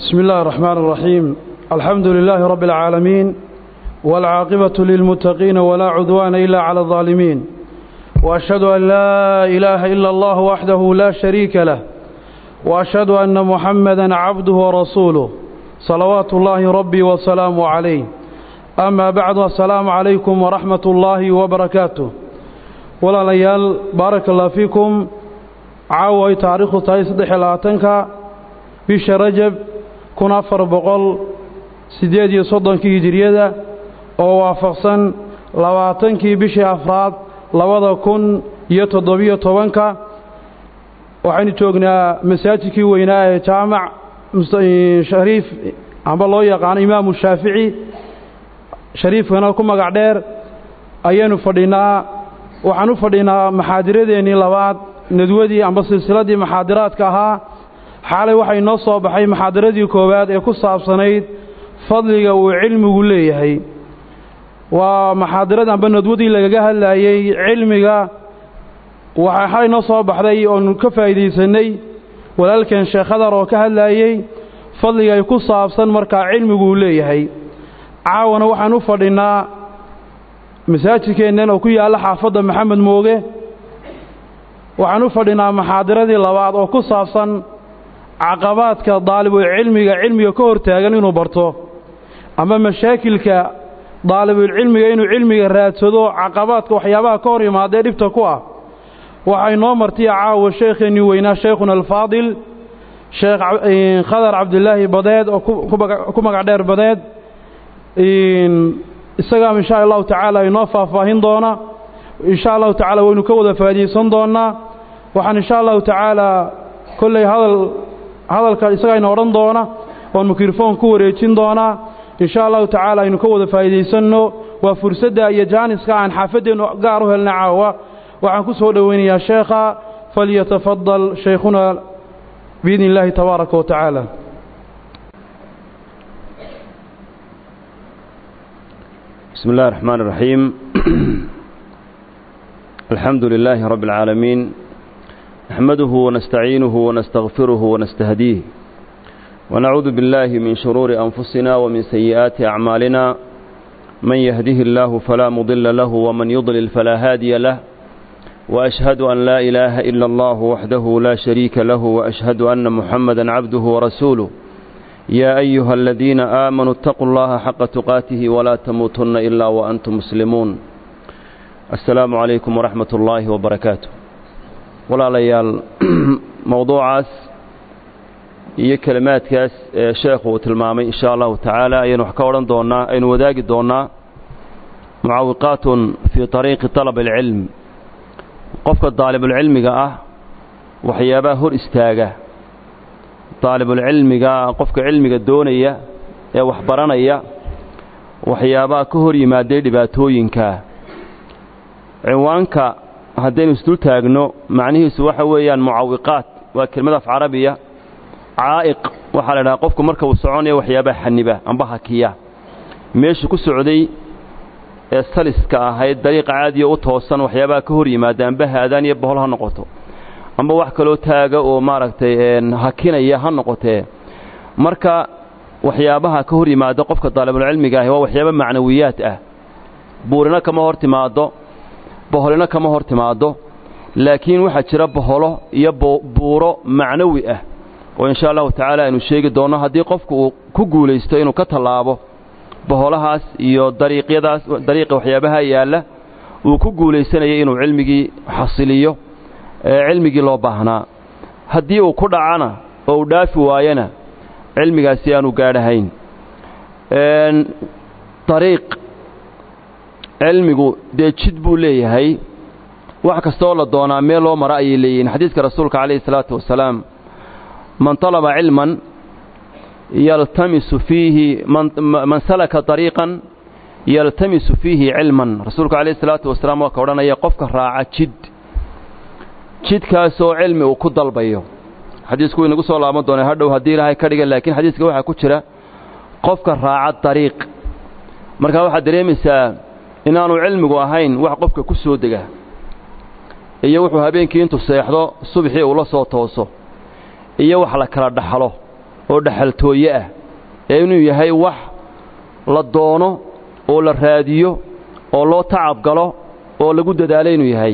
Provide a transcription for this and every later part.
بسم الله الرحمن الرحيم الحمد لله رب العالمين والعاقبة للمتقين ولا عدوان إلا على الظالمين وأشهد أن لا إله إلا الله وحده لا شريك له وأشهد أن محمدا عبده ورسوله صلوات الله ربي وسلامه عليه أما بعد السلام عليكم ورحمة الله وبركاته ولا ليال بارك الله فيكم عاوي تاريخ تايس دحلاتنك بش رجب kun afar boqol siddeed iyo soddonkii hijiriyada oo waafaqsan labaatankii bishii afraad labada kun iyo toddobiyo tobanka waxaynu joognaa masaajidkii weynaa ee jaamac shariif amba loo yaqaano imaamu shaafici shariifkana ku magac dheer ayaynu fadhinaa waxaan u fadhinaa maxaadiradeennii labaad nadwadii amba silsiladii maxaadiraadka ahaa xaalay waxay noo soo baxay maxaadaradii koowaad ee ku saabsanayd fadliga uu cilmigu leeyahay waa maxaadarad amba nadwadii lagaga hadlaayey cilmiga waxaa xalay noo soo baxday oonu ka faa'iidaysanay walaalkeen sheekh hadar oo ka hadlaayey fadliga ay ku saabsan markaa cilmigu uu leeyahay caawana waxaan u fadhinnaa masaajidkeennan oo ku yaalla xaafadda maxamed mooge waxaan u fadhinnaa maxaadaradii labaad oo ku saabsan caqabaadka daalibul cilmiga cilmiga ka hortaagan inuu barto ama mashaakilka daalibulcilmiga inuu cilmiga raadsado caqabaadka waxyaabaha ka hor yimaadee dhibta ku ah waxay noo martiya caawa sheekheennii weynaa sheikhuna alfaadil sheekh khadar cabdilaahi badeed oo ku magac dheer badeed isagaa insha allahu tacaala inoo faahfaahin doona insha allahu tacaala waynu ka wada faa'idaysan doonnaa waxaan insha allahu tacaala kolley hadal hadalka isagaa ina odhan doona oon mikrofoon ku wareejin doonaa insha allahu tacaala aynu ka wada faa'iidaysanno waa fursadda iyo jaaniska aan xaafadeennu gaar u helna caawa waxaan ku soo dhowaynayaa sheekha falyatafadal shaykhuna biidni illaahi tabaaraka wa tacaala بسم الله الرحمن الرحيم الحمد لله رب العالمين نحمده ونستعينه ونستغفره ونستهديه ونعوذ بالله من شرور أنفسنا ومن سيئات أعمالنا من يهده الله فلا مضل له ومن يضلل فلا هادي له وأشهد أن لا إله إلا الله وحده لا شريك له وأشهد أن محمدا عبده ورسوله يا أيها الذين آمنوا اتقوا الله حق تقاته ولا تموتن إلا وأنتم مسلمون السلام عليكم ورحمة الله وبركاته walaalayaal mowduucaas iyo kelimaadkaas ee sheekhu uu tilmaamay insha allahu tacaala ayaynu wax ka odhan doonnaa aynu wadaagi doonnaa mucaawiqaatun fii طariiqi طalab اlcilm qofka daalibulcilmiga ah waxyaabaha hor istaaga daalibulcilmiga qofka cilmiga doonaya ee wax baranaya waxyaabaha ka hor yimaadee dhibaatooyinka cinwaanka haddaynu isdul taagno macnihiisu waxa weeyaan mucawiqaat waa kelmad af carabiya caa'iq waxaa la idhaha qofku marka uu soconaya waxyaabaha xaniba amba hakiya meeshu ku socday ee saliska ahayd dariiqa caadiya u toosan waxyaabaha ka hor yimaada amba haadaan iyo bohol ha noqoto amba wax kaloo taaga oo maaragtay hakinaya ha noqotee marka waxyaabaha ka hor yimaada qofka daalibulcilmiga ahi waa waxyaaba macnawiyaad ah buurina kama hor timaado boholina kama hor timaaddo laakiin waxaa jira boholo iyo buuro macnawi ah oo insha allahu tacaala aynu sheegi doonno haddii qofku uu ku guulaysto inuu ka tallaabo boholahaas iyo dariiqyadaas dariiqa waxyaabaha yaalla uu ku guulaysanayay inuu cilmigii xasiliyo ee cilmigii loo baahnaa haddii uu ku dhacana oo uu dhaafi waayana cilmigaasi aanu gaadhahayn ariiq cilmigu dee jid buu leeyahay wax kastooo la doonaa meel loo mara ayay leeyihiin xadiiska rasuulka calayhi salaatu wasalaam man talaba cilman yaltamisu fiihi man salaka ariiqan yaltamisu fiihi cilman rasuulku calayhi salaatu wasalaam waa ka odhanaya qofka raaca jid jidkaasoo cilmi uu ku dalbayo xadiisku inagu soo laaban doonay hadhow haddii ilaahay ka dhiga laakiin xadiiska waxaa ku jira qofka raaca dariiq markaa waxaad dareemaysaa inaanu cilmigu ahayn wax qofka ku soo dega iyo wuxuu habeenkii intuu seexdo subaxii uu la soo tooso iyo wax la kala dhaxlo oo dhaxaltooye ah ee inuu yahay wax la doono oo la raadiyo oo loo tacab galo oo lagu dadaalo inuu yahay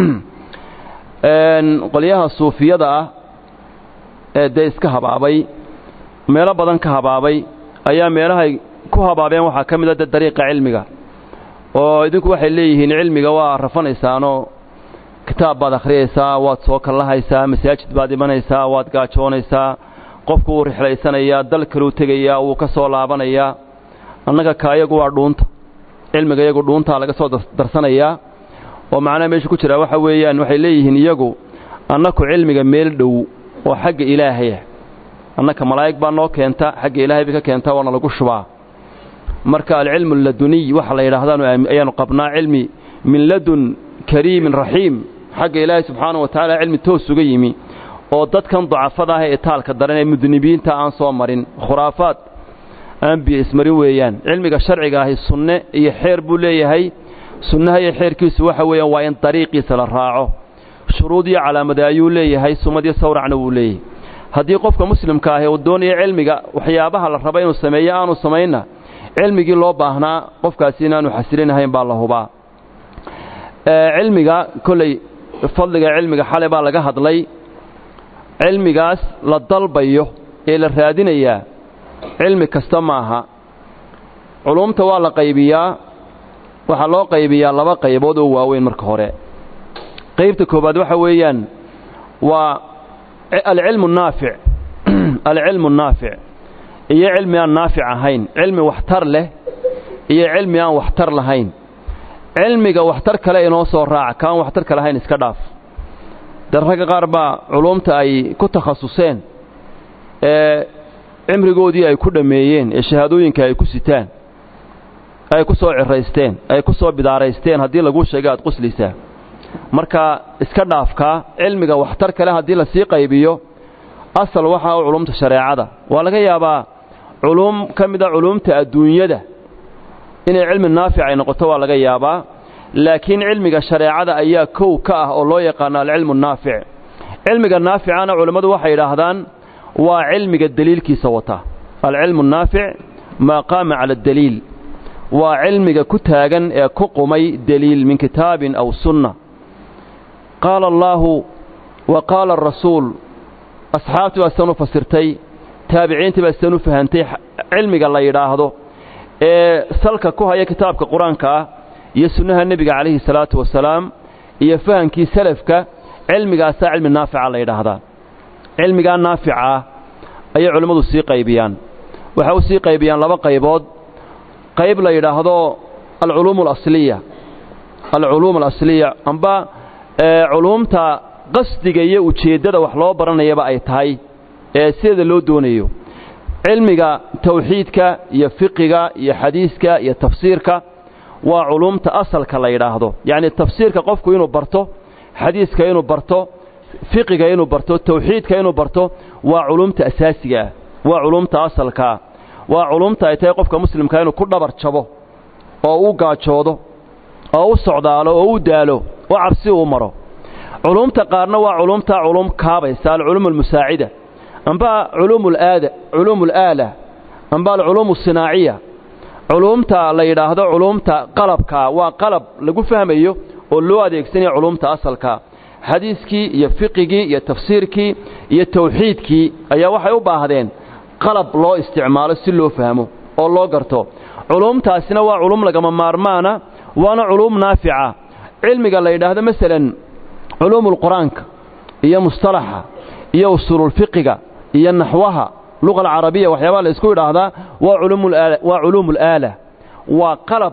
qolyaha suufiyada ah ee dee iska habaabay meelo badan ka habaabay ayaa meelahay ku habaabeen waxaa ka mid a de dariiqa cilmiga oo idinku waxay leeyihiin cilmiga waa rafanaysaanoo kitaab baad akhriyaysaa waad soo kallahaysaa masaajid baad imanaysaa waad gaajoonaysaa qofku wuu rixlaysanayaa dal kaluu tegayaa wuu ka soo laabanayaa annaga ka iyagu waa dhuunta cilmiga iyagu dhuuntaa laga soo darsanayaa oo macnaha meesha ku jira waxa weeyaan waxay leeyihiin iyagu annaku cilmiga meel dhow oo xagga ilaahaya annaka malaa'ig baa noo keenta xagga ilaahay bay ka keentaa waana lagu shubaa marka alcilmu alladuniy waxa la yidhaahdaanu ayaanu qabnaa cilmi min ladun kariimin raxiim xagga ilaahay subxaana wa tacaala cilmi toos uga yimi oo dadkan dacafada ah ee taalka daran ee mudnibiinta aan soo marin khuraafaad aan biyo ismarin weeyaan cilmiga sharciga ahi sunne iyo xeer buu leeyahay sunnaha iyo xeerkiisu waxa weeyaan waa in dariiqiisa la raaco shuruud iyo calaamade ayuu leeyahay sumad iyo sawracna wuu leeyahay haddii qofka muslimka ahi uu doonayo cilmiga waxyaabaha la raba inuu sameeyo aanu samaynna cilmigii loo baahnaa qofkaasi inaanu xasilinahayn baa la hubaa cilmiga kolley fadliga cilmiga xale baa laga hadlay cilmigaas la dalbayo ee la raadinayaa cilmi kasta maaha culumta waa la qaybiyaa waxaa loo qaybiyaa laba qaybood oo waaweyn marka hore qaybta koowaad waxa weeyaan waa alcilmu naafic alcilmu naafic iyo cilmi aan naafic ahayn cilmi waxtar leh iyo cilmi aan waxtar lahayn cilmiga waxtar kale inoo soo raaca kaan waxtarka lahayn iska dhaaf de ragga qaar baa culumta ay ku takhasuseen ee cimrigoodii ay ku dhammeeyeen ee shahaadooyinka ay ku sitaan ay ku soo ciraysteen ay ku soo bidaaraysteen haddii laguu sheega aad quslaysaa marka iska dhaafkaa cilmiga waxtar kale haddii lasii qaybiyo asal waxaa u culumta shareecada waa laga yaabaa culuum ka mid a culuumta adduunyada inay cilmi naafic ay noqoto waa laga yaabaa laakiin cilmiga shareecada ayaa kow ka ah oo loo yaqaano alcilmu naafic cilmiga naaficana culammadu waxay yidhaahdaan waa cilmiga deliilkiisa wata alcilmu naafic maa qaama cala adaliil waa cilmiga ku taagan ee ku qumay deliil min kitaabin aw sunna qaala allaahu wa qaala arasuul asxaabtii baa sidan u fasirtay taabiciintii baa sidan u fahantay cilmiga la yidhaahdo ee salka ku haya kitaabka qur-aanka ah iyo sunnaha nebiga calayhi salaatu wasalaam iyo fahamkii salafka cilmigaasaa cilmi naafica la yidhaahdaa cilmigaa naafica ah ayay culimmadu sii qaybiyaan waxay u sii qaybiyaan laba qaybood qayb la yidhaahdo alculuum alasliya alculuum alasliya amba culuumta qasdiga iyo ujeeddada wax loo baranayaba ay tahay ee sideeda loo doonayo cilmiga tawxiidka iyo fiqiga iyo xadiiska iyo tafsiirka waa culuumta asalka la yidhaahdo yacni tafsiirka qofku inuu barto xadiiska inuu barto fiqiga inuu barto tawxiidka inuu barto waa culuumta asaasiga ah waa culuumta asalkaa waa culuumta ay tahay qofka muslimka inuu ku dhabar jabo oo u gaajoodo oo u socdaalo oo u daalo oo cabsi uu maro culuumta qaarna waa culuumta culuum kaabaysa alculuum almusaacida amba culuum alaala amba alculuum asinaaciya culuumta la yidhaahdo culuumta qalabka waa qalab lagu fahmayo oo loo adeegsanayo culuumta asalka xadiiskii iyo fiqigii iyo tafsiirkii iyo tawxiidkii ayaa waxay u baahdeen qalab loo isticmaalo si loo fahmo oo loo garto culuumtaasina waa culuum lagama maarmaana waana culuum naafica cilmiga la yidhaahdo masalan culuumulqur-aanka iyo mustalaxa iyo usuululfiqiga iyo naxwaha luqa alcarabiya waxyaabaha la isku idhaahdaa waa culuumulaala waa qalab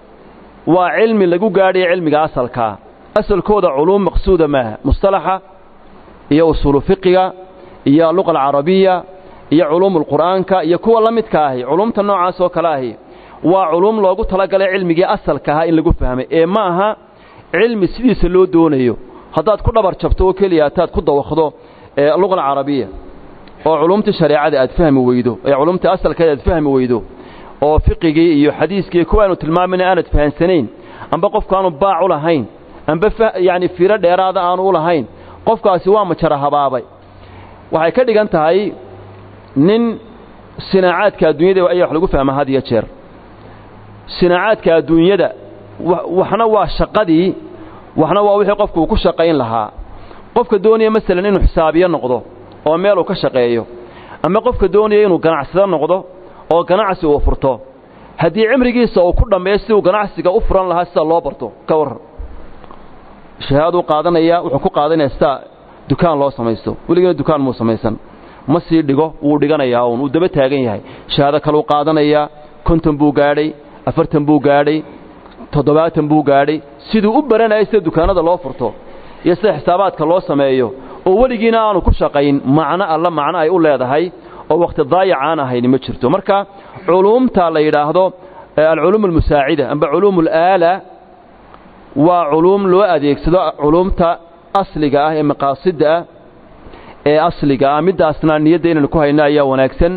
waa cilmi lagu gaadhaya cilmiga asalkaa asalkooda culuum maqsuuda maaha mustalaxa iyo usuulu fiqiga iyo luqa alcarabiya iyo culuumulqur'aanka iyo kuwa la midka ahi culuumta noocaas oo kale ahi waa culuum loogu talagalay cilmigii asalka ahaa in lagu fahmay ee ma aha cilmi sidiisa loo doonayo haddaad ku dhabar jabto oo keliya hataad ku dawaqdo luqa alcarabiya oo culumtii shareecada aad fahmi weydo ee culumtii asalkeeda aad fahmi weydo oo fiqigii iyo xadiiskii kuwaanu tilmaamayna aanad fahansanayn amba qofku aanu baac u lahayn amba yacni fiiro dheeraada aanu u lahayn qofkaasi waa majara habaabay waxay ka dhigan tahay nin sinaacaadka adduunyada ayaa wax lagu fahmaa had iyo jeer sinaacaadka adduunyada waxna waa shaqadii waxna waa wixii qofku uu ku shaqayn lahaa qofka doonaya masalan inuu xisaabiyo noqdo oo meel uu ka shaqeeyo ama qofka doonaya inuu ganacsado noqdo oo ganacsi uu furto haddii cimrigiisa uu ku dhammeeyo si uu ganacsiga u furan lahaa sida loo barto ka warran shahaaduu qaadanaya wuxuu ku qaadanaya sida dukaan loo samaysto weligeena dukaan muu samaysan ma sii dhigo wuu dhiganayaa uun uu daba taagan yahay shahaado kaluu qaadanayaa konton buu gaadhay afartan buu gaadhay toddobaatan buu gaadhay siduu u baranayay sida dukaanada loo furto iyo sida xisaabaadka loo sameeyo oo weligiina aanu ku shaqayn macno alla macno ay u leedahay oo wakhti daayac aan ahayni ma jirto marka culuumta la yidhaahdo alculuum almusaacida amba culuum alaala waa culuum loo adeegsado culuumta asliga ah ee maqaasidda ah ee asliga ah middaasna niyadda inaynu ku hayno ayaa wanaagsan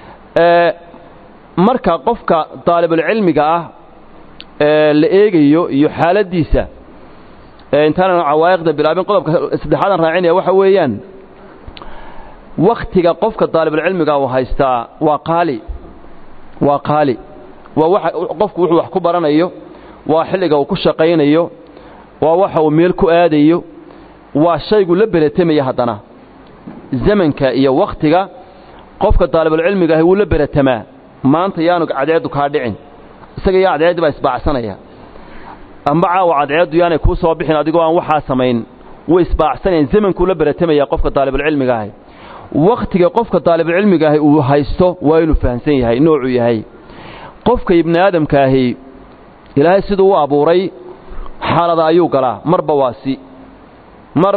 marka qofka daalibulcilmiga ah la eegayo iyo xaaladdiisa intaanan cawaa'iqda bilaabin qodobka saddexaadan raacinaya waxa weeyaan wakhtiga qofka daalibulcilmiga uu haystaa waa qaali waa qaali waa waxa qofku wuxuu wax ku baranayo waa xilliga uu ku shaqaynayo waa waxa uu meel ku aadayo waa shaygu la beratamaya haddana zamanka iyo wakhtiga qofka daalibulcilmiga ahi wuu la beratamaa maanta yaanu cadceeddu kaa dhicin isaga yaa cadceeddi baa isbaacsanaya amba caawa cadceeddu yaanay kuu soo bixin adigoo aan waxaa samayn way isbaacsanayaan zamankuu la beratamaya qofka daalibulcilmiga ahi wakhtiga qofka daalibulcilmiga ahi uu haysto waa inuu fahamsan yahay noocuu yahay qofka ibni aadamkaahi ilaahay siduu u abuuray xaalada ayuu galaa marba waa si mar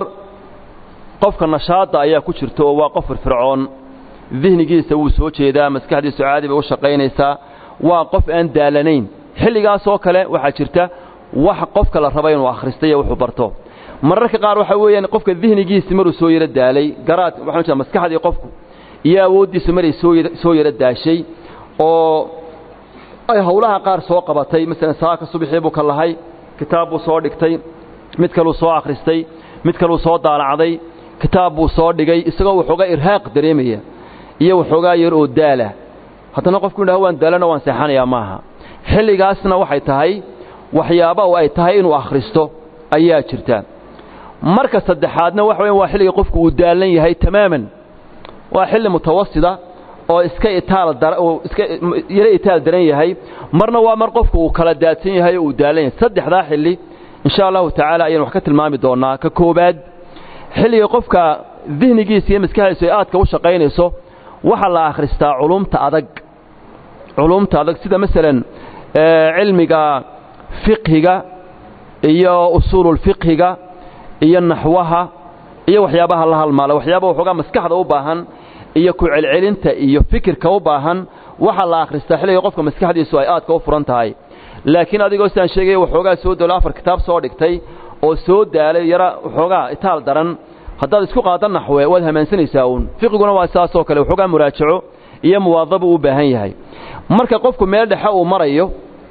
qofka nashaadda ayaa ku jirta oo waa qof firfircoon dihnigiisa wuu soo jeedaa maskaxdiisu caadi bay u shaqaynaysaa waa qof aan daalanayn xilligaasoo kale waxaa jirta wax qofka la raba inuu akhristaiyo wuxuu barto mararka qaar waxaa weeyaan qofka dihnigiisi maruu soo yaro daalay garaad waxaan jeeda maskaxdii qofku iyo awooddiisu maray soo yaro daashay oo ay howlaha qaar soo qabatay masalan saaka subaxii buu ka lahay kitaab buu soo dhigtay mid kaluu soo akhristay mid kaluu soo daalacday kitaab buu soo dhigay isagoo waxoogaa irhaaq dareemaya iyo waxoogaa yar oo daala haddana qofku yidhaha waan daalana waan seexanayaa maaha xilligaasna waxay tahay waxyaaba oo ay tahay inuu akhristo ayaa jirta marka saddexaadna waxa weyan waa xilliga qofku uu daalan yahay tamaaman waa xilli mutawasida oo iska itaal oo iska yaro itaal daran yahay marna waa mar qofku uu kala daadsan yahay oo uu daalan yahay saddexdaa xilli insha allahu tacaala ayaan wax ka tilmaami doonaa ka koobaad xilliga qofka dihnigiisa iyo maskaxdiisu ay aadka u shaqaynayso waxaa la akhristaa culumta adag culumta adag sida masalan cilmiga fiqhiga iyo usuululfiqhiga iyo naxwaha iyo waxyaabaha la halmaala waxyaaba waxoogaa maskaxda u baahan iyo ku celcelinta iyo fikirka u baahan waxaa la akhristaa xilliga qofka maskaxdiisu ay aadka u furan tahay laakiin adigoo sidaan sheegaya waxoogaa soo dalo afar kitaab soo dhigtay oo soo daalay yara waxoogaa itaal daran haddaad isku qaada naxwe waad hamaansanaysaa uun fiqiguna waa saasoo kale waxoogaa muraajaco iyo muwaadaba u baahan yahay marka qofku meel dhexe uu marayo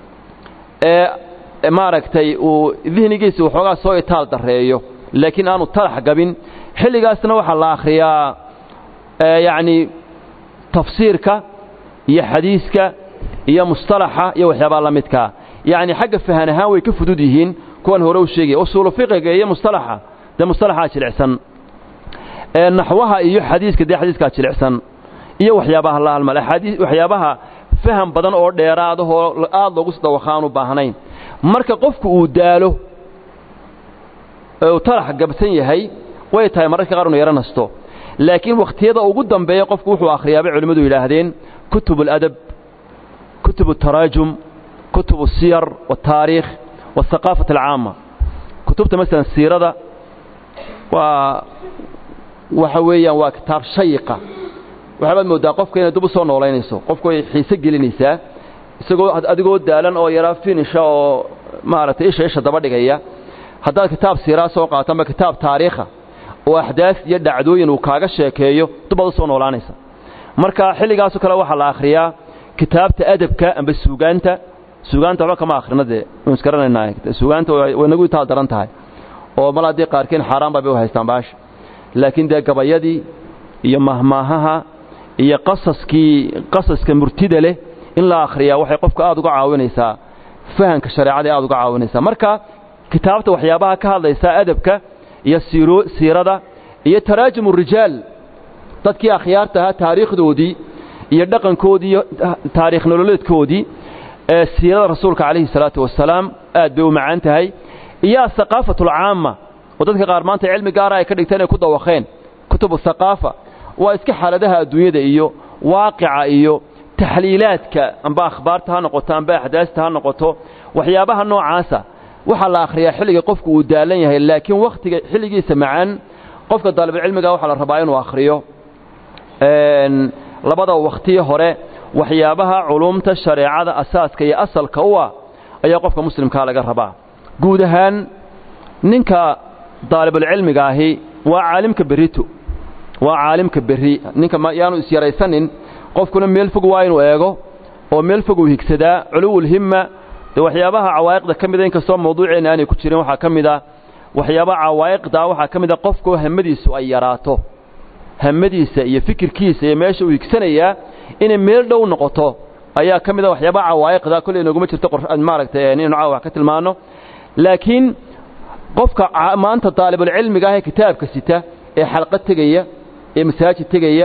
ee maaragtay uu dihnigiisa waxoogaa soo itaal darreeyo laakiin aanu talax gabin xilligaasna waxaa la akhriyaa yacni tafsiirka iyo xadiiska iyo mustalaxa iyo waxyaabaa la midkaa yacni xagga fahan ahaan way ka fudud yihiin kuwan hore u sheegaya usuulu fiqiga iyo mustalaxa dee mustalaxaa jilicsan naxwaha iyo xadiiska dee xadiiskaa jilicsan iyo waxyaabaha la halmal axaadii waxyaabaha faham badan oo dheeraadahoo aad loogu dawakhaan u baahnayn marka qofku uu daalo uu talax gabsan yahay way tahay mararka qaar inu yaro nasto laakiin wakhtiyada ugu dambeeya qofku wuxuu akhriyaa bay culimmadu yidhaahdeen kutub اladab kutub الtaraajum kutub الsiyar والtaariikh والثaqaafat alcaama kutubta masalan siirada waa waxa weeyaan waa kitaab shayiqa waxaabaad mooddaa qofka inay dib u soo noolaynayso qofku way xiise gelinaysaa isagoo adigoo daalan oo yaraa finisha oo maaragtay isha isha daba dhigaya haddaad kitaab siiraa soo qaato ama kitaab taariikha oo axdaas iyo dhacdooyin uu kaaga sheekeeyo dubaad u soo noolaanaysa marka xilligaasoo kale waxaa la akhriyaa kitaabta adabka amba suugaanta suugaanta waxba kama akhrina dee waynu isgaranaynaa suugaanta way nagu itaal daran tahay oo mal haddii qaarkiin xaaraan baa bay u haystaan baasha laakiin dee gabayadii iyo mahmaahaha iyo qasaskii qasaska murtida leh in la akhriyaa waxay qofka aad uga caawinaysaa fahamka shareecada aad uga caawinaysaa marka kitaabta waxyaabaha ka hadlaysa adabka iyo siirada iyo taraajumu rijaal dadkii akhyaarta ahaa taariikhdoodii iyo dhaqankoodii iyo taariikh nololeedkoodii ee siirada rasuulka calayhi salaatu wasalaam aad bay u macaan tahay iyo athaqaafatu alcaama oo dadka qaar maanta cilmi gaara ay ka dhigteen ay ku dawaqeen kutubu thaqaafa waa iska xaaladaha adduunyada iyo waaqica iyo taxliilaadka amba akhbaarta ha noqoto amba axdaasta ha noqoto waxyaabaha noocaasa waxaa la akhriyaa xilliga qofku uu daalan yahay laakiin wakhtiga xilligiisa macaan qofka daalibulcilmiga waxaa la rabaa inuu akhriyo labada wakhtiyi hore waxyaabaha culumta shareecada asaaska iyo asalka u ah ayaa qofka muslimkaa laga rabaa guud ahaan ninka daalibulcilmiga ahi waa caalimka berito waa caalimka berri ninka yaanu isyaraysanin qofkuna meel fog waa inuu eego oo meel fog uu higsadaa culuwulhimma dee waxyaabaha cawaa'iqda ka mida inkastoo mawduuceenna aanay ku jirin waxaa ka mid a waxyaabaha cawaa'iqda waxaa ka mid a qofku hamadiisu ay yaraato hamadiisa iyo fikirkiisa iyo meesha uu higsanayaa inay meel dhow noqoto ayaa ka mid a waxyaabaha cawaa'iqda kolley inaguma jirto maaragtay inaynu caawa wax ka tilmaano laakiin qofka maanta daalibulcilmiga ah ee kitaabka sita ee xalqad tegaya ee masaajid tegaya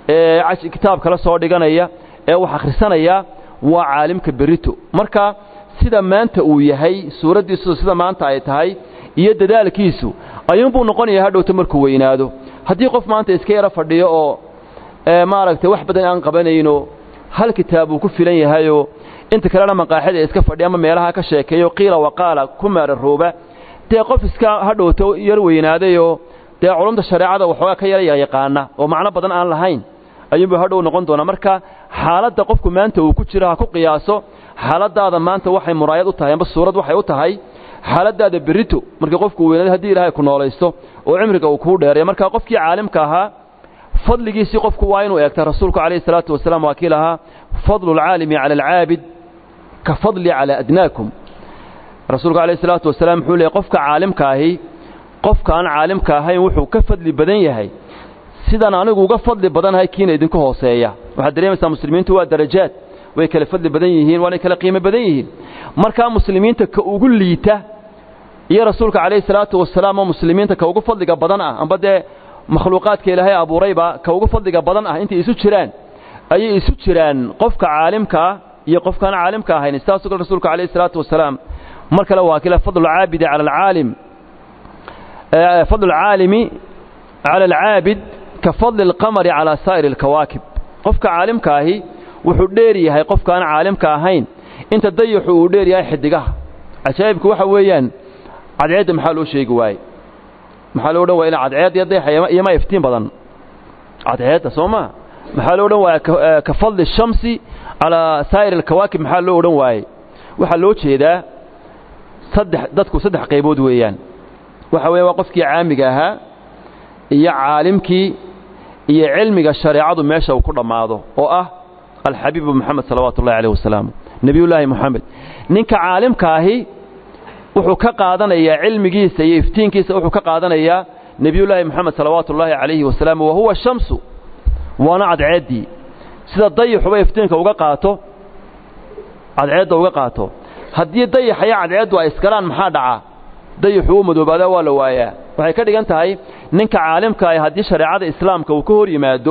ee kitaab kala soo dhiganaya ee wax akhrisanaya waa caalimka berito marka sida maanta uu yahay suuraddiisu sida maanta ay tahay iyo dadaalkiisu ayuunbuu noqonayaa hadhowta markuu weynaado haddii qof maanta iska yaro fadhiyo oo maaragtay wax badan aan qabanayno hal kitaab uu ku filan yahayoo inta kalena maqaaxida iska fadhiya ama meelaha ka sheekeeyo qiila waqaala ku maararooba dee qof iska hadhowta yar weynaadayoo dee culumta shareecada waxoogaa ka yara yaqaana oo macno badan aan lahayn ayuunbuu hadhow noqon doonaa marka xaaladda qofku maanta uu ku jiro ha ku qiyaaso xaaladaada maanta waxay muraayad u tahay amba suurad waxay u tahay xaaladaada berito markii qofku weynaado haddii ilaahay ku noolaysto oo cimriga uu kuu dheereeyo marka qofkii caalimka ahaa fadligiisii qofku waa inuu eegta rasuulku calayhi salaatu wasalaam waa kii lahaa fadlu alcaalimi cala alcaabid ka fadli calaa adnaakum rasuulku calayhi salaatu wasalaam wuxuu leeyay qofka caalimka ahi qofka aan caalimka ahayn wuxuu ka fadli badan yahay sidaan anigu uga fadli badanahay kiina idinku hooseeya waxaad dareemaysaa muslimiintu waa darajaad way kala fadli badan yihiin waanay kala qiimo badan yihiin markaa muslimiinta ka ugu liita iyo rasuulka calayhi salaatu wasalaam oo muslimiinta ka ugu fadliga badan ah amba dee makhluuqaadka ilaahay abuurayba ka ugu fadliga badan ah intay isu jiraan ayay isu jiraan qofka caalimka ah iyo qofkaan caalimka ahayn sidaasoo kale rasuulka calayhi salaatu wasalaam mar kale waa kila fadlu alcaabidi cala alcaalim fadlu alcaalimi cala alcaabid ka fadli alqamari calaa saa'iri alkawaakib qofka caalimka ahi wuxuu dheer yahay qofkaan caalimka ahayn inta dayaxu uu dheer yahay xidigaha cajaa'ibku waxa weeyaan cadceedda maxaa loo sheegi waaye maxaa loo odhan waaya ina cadceed iyo dayaxa iyoma iftiin badan cadceedda soo maa maxaa loo odhan waaya ka fadli shamsi calaa saa'ir alkawaakib maxaa loo odhan waaye waxaa loo jeedaa saddex dadku saddex qaybood weeyaan waxa weya waa qofkii caamiga ahaa iyo caalimkii iyo cilmiga shareecadu meesha uu ku dhammaado oo ah alxabiibu moxamed salawaatu ullahi alayh wasalaam nebiyullaahi moxamed ninka caalimka ahi wuxuu ka qaadanayaa cilmigiisa iyo iftiinkiisa wuxuu ka qaadanayaa nebiyullaahi moxamed salawaatu ullaahi calayhi wasalaam wa huwa shamsu waana cadceeddii sida dayaxuba iftiinka uga qaato cadceedda uga qaato haddii dayaxa iyo cadceeddu ay iskalaan maxaa dhacaa dayaxu u madoobaadaa waa la waayaa waxay ka dhigan tahay ninka caalimka ah haddii shareecada islaamka uu ka hor yimaado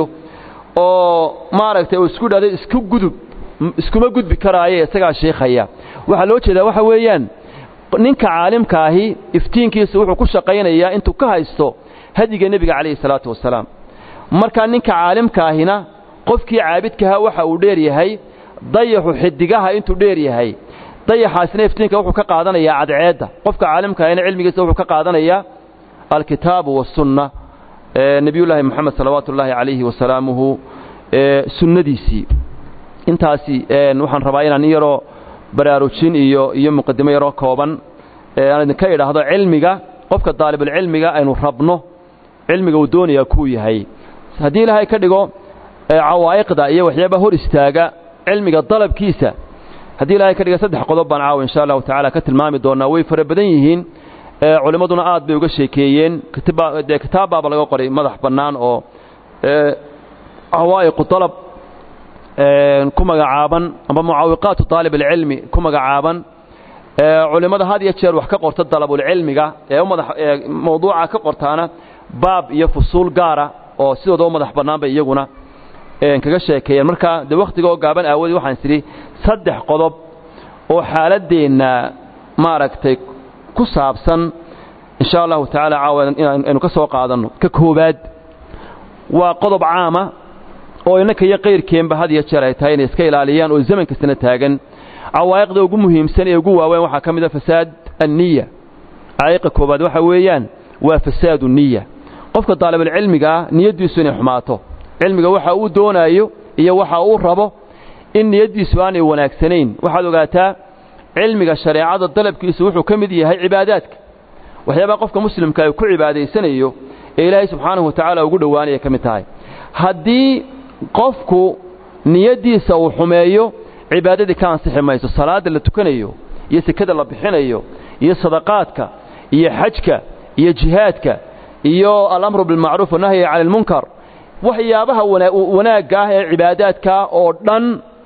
oo maaragtay uu isku dhahdo isku gudub iskuma gudbi karaaye isagaa sheekhaya waxaa loo jeedaa waxa weeyaan ninka caalimka ahi iftiinkiisa wuxuu ku shaqaynayaa intuu ka haysto hadiga nebiga calayhi salaatu wasalaam markaa ninka caalimka ahina qofkii caabidkaha waxa uu dheer yahay dayaxu xidigaha intuu dheer yahay dayaxaasina iftiinka wuxuu ka qaadanayaa cadceedda qofka caalimka ahina cilmigiisa wuxuu ka qaadanayaa alkitaabu wasunna nebiyullaahi moxamed salawaatu ullaahi calayhi wasalaamuhu sunnadiisii intaasi waxaan rabaa inaan in yaroo baraarujin iyo iyo muqadimo yaroo kooban aan idinka idhaahdo cilmiga qofka daalibulcilmiga aynu rabno cilmiga uu doonayaa kuu yahay haddii ilaahay ka dhigo cawaa'iqda iyo waxyaabaa hor istaaga cilmiga dalabkiisa haddii ilaahay ka dhiga saddex qodob baan caawa insha allahu tacaala ka tilmaami doonaa way fara badan yihiin culimmaduna aad bay uga sheekeeyeen dee kitaab baaba laga qoray madax bannaan oo cawaa'iqu dalab ku magacaaban amba mucaawiqaatu taalib alcilmi ku magacaaban culimmada had iyo jeer wax ka qorta dalabulcilmiga ee mawduuca ka qortaana baab iyo fusuul gaara oo sidooda u madax bannaan bay iyaguna kaga sheekeeyeen marka dee wakhtiga oo gaaban aawadii waxaan sidhi saddex qodob oo xaaladdeenna maaragtay ku saabsan insha allahu tacaala caawa inaynu ka soo qaadanno ka koowaad waa qodob caama oo innanka iyo qayrkeenba had iyo jeer ay tahay inay iska ilaaliyaan oo zaman kastana taagan cawaa'iqda ugu muhiimsan ee ugu waaweyn waxaa ka mid a fasaad anniya caa'iqa koowaad waxa weeyaan waa fasaadu niya qofka daalibulcilmiga ah niyaddiisu inay xumaato cilmiga waxa uu doonaayo iyo waxa uu rabo in niyaddiisu aanay wanaagsanayn waxaad ogaataa cilmiga shareecada dalabkiisu wuxuu ka mid yahay cibaadaadka waxyaabaha qofka muslimka ay ku cibaadaysanayo ee ilaahay subxaanahu wa tacaala ugu dhowaanaya ka mid tahay haddii qofku niyaddiisa uu xumeeyo cibaadadii ka ansixi mayso salaadda la tukanayo iyo sekada la bixinayo iyo sadaqaadka iyo xajka iyo jihaadka iyo alamru bilmacruuf wanahyi cani almunkar waxyaabaha wanaagga ah ee cibaadaadka oo dhan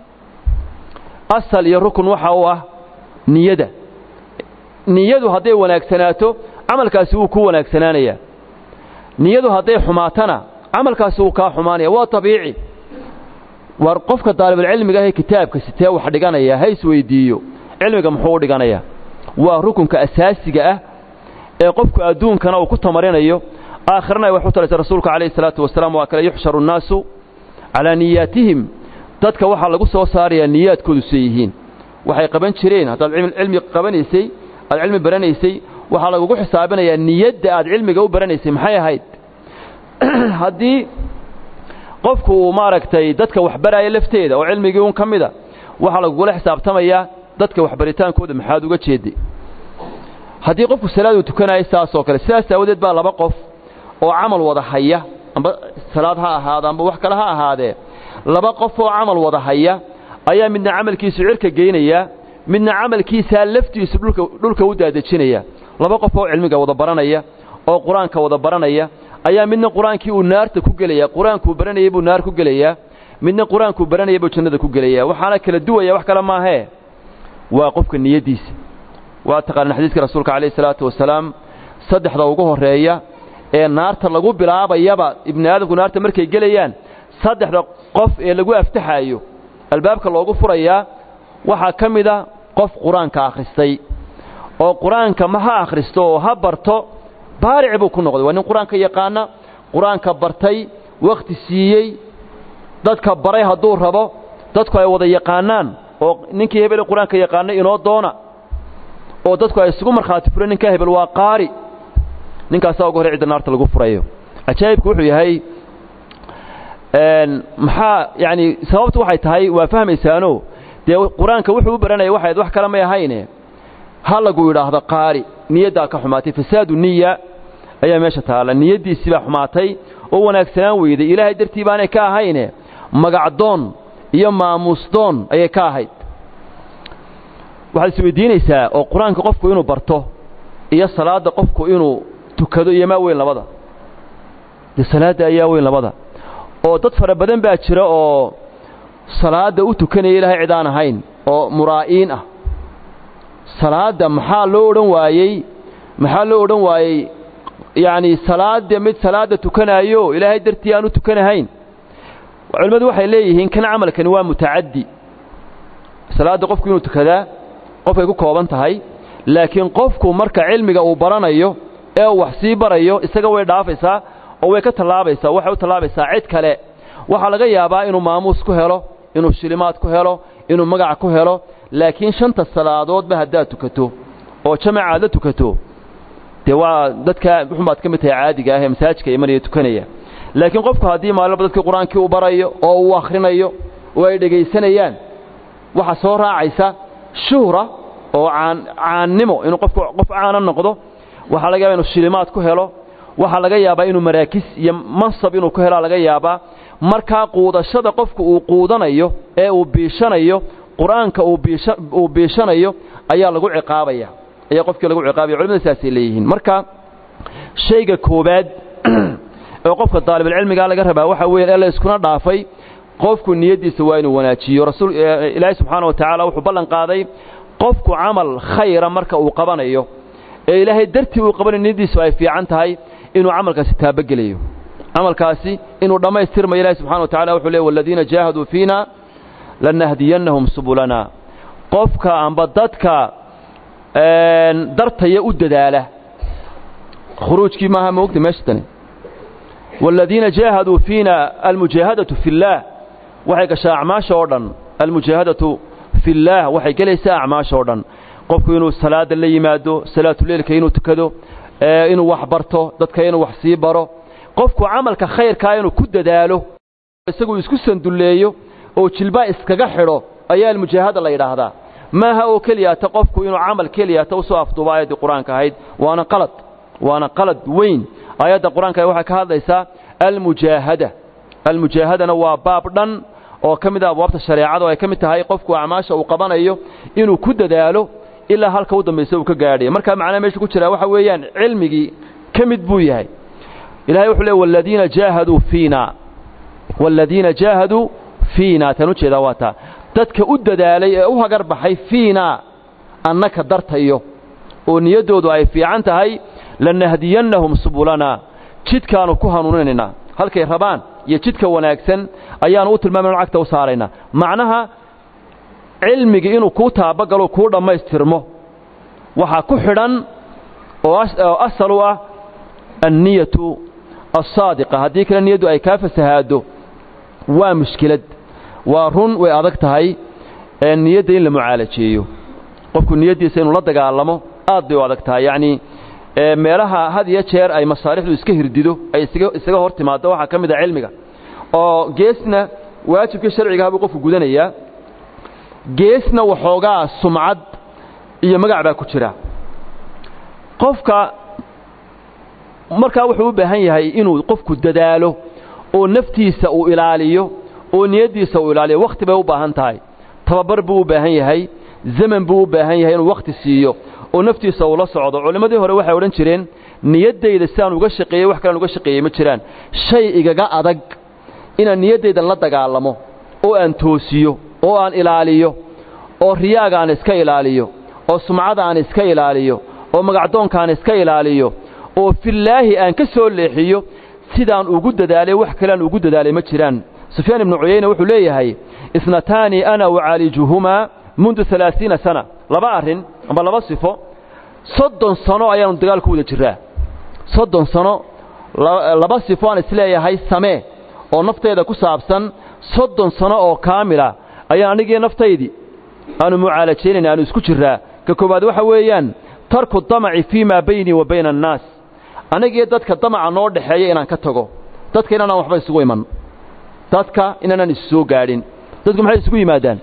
asal iyo rukun waxa u ah niyada niyadu hadday wanaagsanaato camalkaasi wuu ku wanaagsanaanayaa niyadu hadday xumaatana camalkaasi wuu kaa xumaanaya waa tabiici war qofka daalibulcilmiga ahee kitaabka sitee wax dhiganaya ha isweydiiyo cilmiga muxuu u dhiganayaa waa rukunka asaasiga ah ee qofku adduunkana uu ku tamarinayo aakhirana ay wax u talaysa rasuulka calayhi salaatu wasalaam waa kale yuxsharu nnaasu calaa niyaatihim dadka waxaa lagu soo saarayaa niyaadkoodu say yihiin waxay qaban jireen haddaad cilmi qabanaysay aad cilmi baranaysay waxaa lagugu xisaabinayaa niyadda aad cilmiga u baranaysay maxay ahayd haddii qofku uu maaragtay dadka waxbaraaya lafteeda oo cilmigii un ka mida waxaa lagugula xisaabtamayaa dadka waxbaritaankooda maxaad uga jeeday haddii qofku salaaduu tukanayo saasoo kale sidaas aawadeed baa laba qof oo camal wada haya amba salaad ha ahaada amba wax kale ha ahaadee laba qof oo camal wada haya ayaa midna camalkiisu cirka geynaya midna camalkiisaa laftiisu dhulka dhulka u daadejinaya laba qof oo cilmiga wada baranaya oo qur-aanka wada baranaya ayaa midna qur-aankii uu naarta ku gelaya qur-aankuu baranayay buu naar ku gelayaa midna qur-aankuu baranayay buu jannada ku gelaya waxaana kala duwaya wax kale maahee waa qofka niyaddiisa waa taqaanaan xadiiska rasuulka calayhi salaatu wasalaam saddexda ugu horreeya ee naarta lagu bilaabayaba ibni aadamku naarta markay gelayaan saddexda qof ee lagu aftaxaayo albaabka loogu furayaa waxaa ka mida qof qur-aanka akhristay oo qur-aanka ma ha akhristo oo ha barto baaric buu ku noqday waa nin qur-aanka yaqaana qur-aanka bartay wakhti siiyey dadka baray hadduu rabo dadku ay wada yaqaanaan oo ninkii hebele qur-aanka yaqaanay inoo doona oo dadku ay isugu markhaati fureen ninkaa hebel waa qaari ninkaasaa ugu horey cidda naarta lagu furayo cajaa'ibku wuxuu yahay maxaa yacani sababtu waxay tahay waa fahmaysaano dee qur-aanka wuxuu u baranaya waxayd wax kale may ahayne ha lagu yidhaahdo qaari niyaddaa ka xumaatay fasaadu niya ayaa meesha taalla niyaddiisii baa xumaatay oo wanaagsanaan weyday ilaahay dartii baanay ka ahayne magacdoon iyo maamuusdoon ayay ka ahayd waxaad isweydiinaysaa oo qur-aanka qofku inuu barto iyo salaadda qofku inuu tukado iyo maa weyn labada dee salaadda ayaa weyn labada oo dad fara badan baa jira oo salaadda u tukanaya ilaahay cid aan ahayn oo muraa'iin ah salaadda maxaa loo odhan waayey maxaa loo odhan waayey yacni salaadda mid salaadda tukanaayo ilaahay dartii aan u tukanahayn culimmadu waxay leeyihiin kan camalkani waa mutacaddi salaadda qofku inuu tukadaa qofkay ku kooban tahay laakiin qofku marka cilmiga uu baranayo ee uu wax sii barayo isaga way dhaafaysaa oo way ka tallaabaysaa waxay u tallaabaysaa cid kale waxaa laga yaabaa inuu maamuus ku helo inuu shilimaad ku helo inuu magac ku helo laakiin shanta salaadoodba haddaad tukato oo jamaca aad la tukato dee waa dadka wuxunbaad ka mid tahay caadiga ah ee masaajidka imanaya tukanaya laakiin qofku haddii maalinba dadkii qur-aankii u barayo oo uu akhrinayo oo ay dhegaysanayaan waxaa soo raacaysa shuhra oo caan caannimo inuu qofku qof caana noqdo waxaa laga yaba inuu shilimaad ku helo waxaa laga yaabaa inuu maraakis iyo mansab inuu ku helaa laga yaabaa markaa quudashada qofku uu quudanayo ee uu biishanayo qur-aanka uu biishanayo ayaa lagu ciqaabaya ayaa qofkii lagu ciqaabaya culimada saasay leeyihiin marka shayga koobaad oo qofka daalibulcilmigaa laga rabaa waxa weeyaan ee la iskuna dhaafay qofku niyaddiisa waa inuu wanaajiyo rasuul ilaahay subxaana wa tacaala wuxuu ballan qaaday qofku camal khayra marka uu qabanayo ee ilaahay dartii uu qabanayo niyaddiisu ay fiican tahay inuu camalkaasi taabagelayo camalkaasi inuu dhammaystirmayo ilahi subxana wa tacala wuxuu leey waladiina jaahaduu fiina lanahdiyannahum subulana qofka amba dadka dartaya u dadaala khuruujkii maaha moogta meesha tani waaladiina jaahaduu fiina almujaahadatu fi اllaah waxay gashaa acmaasha oo dhan almujaahadatu fi اllaah waxay gelaysaa acmaasha oo dhan qofku inuu salaada la yimaado salaatuleilka inuu tukado inuu wax barto dadka inuu wax sii baro qofku camalka khayrkaa inuu ku dadaalo isagu isku sandulleeyo oo jilbaa iskaga xidho ayaa almujaahada la yidhaahdaa maaha oo keliyaata qofku inuu camal keliyaata usoo afduuba aayaddii qur-aanka ahayd waana qalad waana qalad weyn aayadda qur-aanka waxay ka hadlaysaa almujaahada almujaahadana waa baab dhan oo ka mid ah abwaabta shareecada oo ay ka mid tahay qofku acmaasha uu qabanayo inuu ku dadaalo ilaa halka u dambaysa uu ka gaadhayo markaa macnaha meesha ku jiraa waxa weeyaan cilmigii ka mid buu yahay ilahay wuxuu leey waladiina jaahaduu fiina waaladiina jaahaduu fiina tan u jeedaa waa taa dadka u dadaalay ee u hagar baxay fiina annaka dartayo oo niyaddoodu ay fiican tahay lanahdiyannahum subulana jidkaannu ku hanuuninaynaa halkay rabaan iyo jidka wanaagsan ayaannu u tilmaamayna cagta u saaraynaa macnaha cilmigii inuu kuu taabagalo kuu dhammaystirmo waxaa ku xidhan oo asal u ah anniyatu alsaadiqa haddii kale niyaddu ay kaa fasahaado waa mushkilad waa run way adag tahay niyadda in la mucaalajeeyo qofku niyaddiisa inuu la dagaalamo aad bay u adag tahay yacnii meelaha had iyo jeer ay masaalixdu iska hirdido ay isaga hor timaaddo waxaa ka mid a cilmiga oo geesna waajibkii sharcigaha buu qofku gudanayaa geesna waxoogaa sumcad iyo magac baa ku jira qofka markaa wuxuu u baahan yahay inuu qofku dadaalo oo naftiisa uu ilaaliyo oo niyaddiisa uu ilaaliyo wakhti bay u baahan tahay tababar buu u baahan yahay zaman buu u baahan yahay inuu wakhti siiyo oo naftiisa uu la socdo culimmadii hore waxay odhan jireen niyaddayda sidaan uga shaqeeyey wax kalaan uga shaqeeyey ma jiraan shay igaga adag inaan niyaddayda la dagaalamo oo aan toosiyo oo aan ilaaliyo oo riyaaga aan iska ilaaliyo oo sumcada aan iska ilaaliyo oo magacdoonka aan iska ilaaliyo oo fillaahi aan ka soo leexiyo sidaan ugu dadaalay wax kaleaan ugu dadaalay ma jiraan sufyaan ibnu cuyayne wuxuu leeyahay isnataani ana ucaalijuhumaa mundu alaaiina sana laba arrin amba laba sifo soddon sano ayaanu dagaal ku wada jiraa soddon sano laba sifo aan isleeyahay samee oo nafteeda ku saabsan soddon sano oo kaamila ayaan anigii naftaydii aanu mucaalajaynayna aanu isku jiraa ka koowaad waxa weeyaan tarku damaci fii maa baynii wa bayna annaas anigii dadka damaca noo dhexeeya inaan ka tago dadka inaanaan waxba isugu iman dadka inaanaan isu soo gaadhin dadku maxay isugu yimaadaan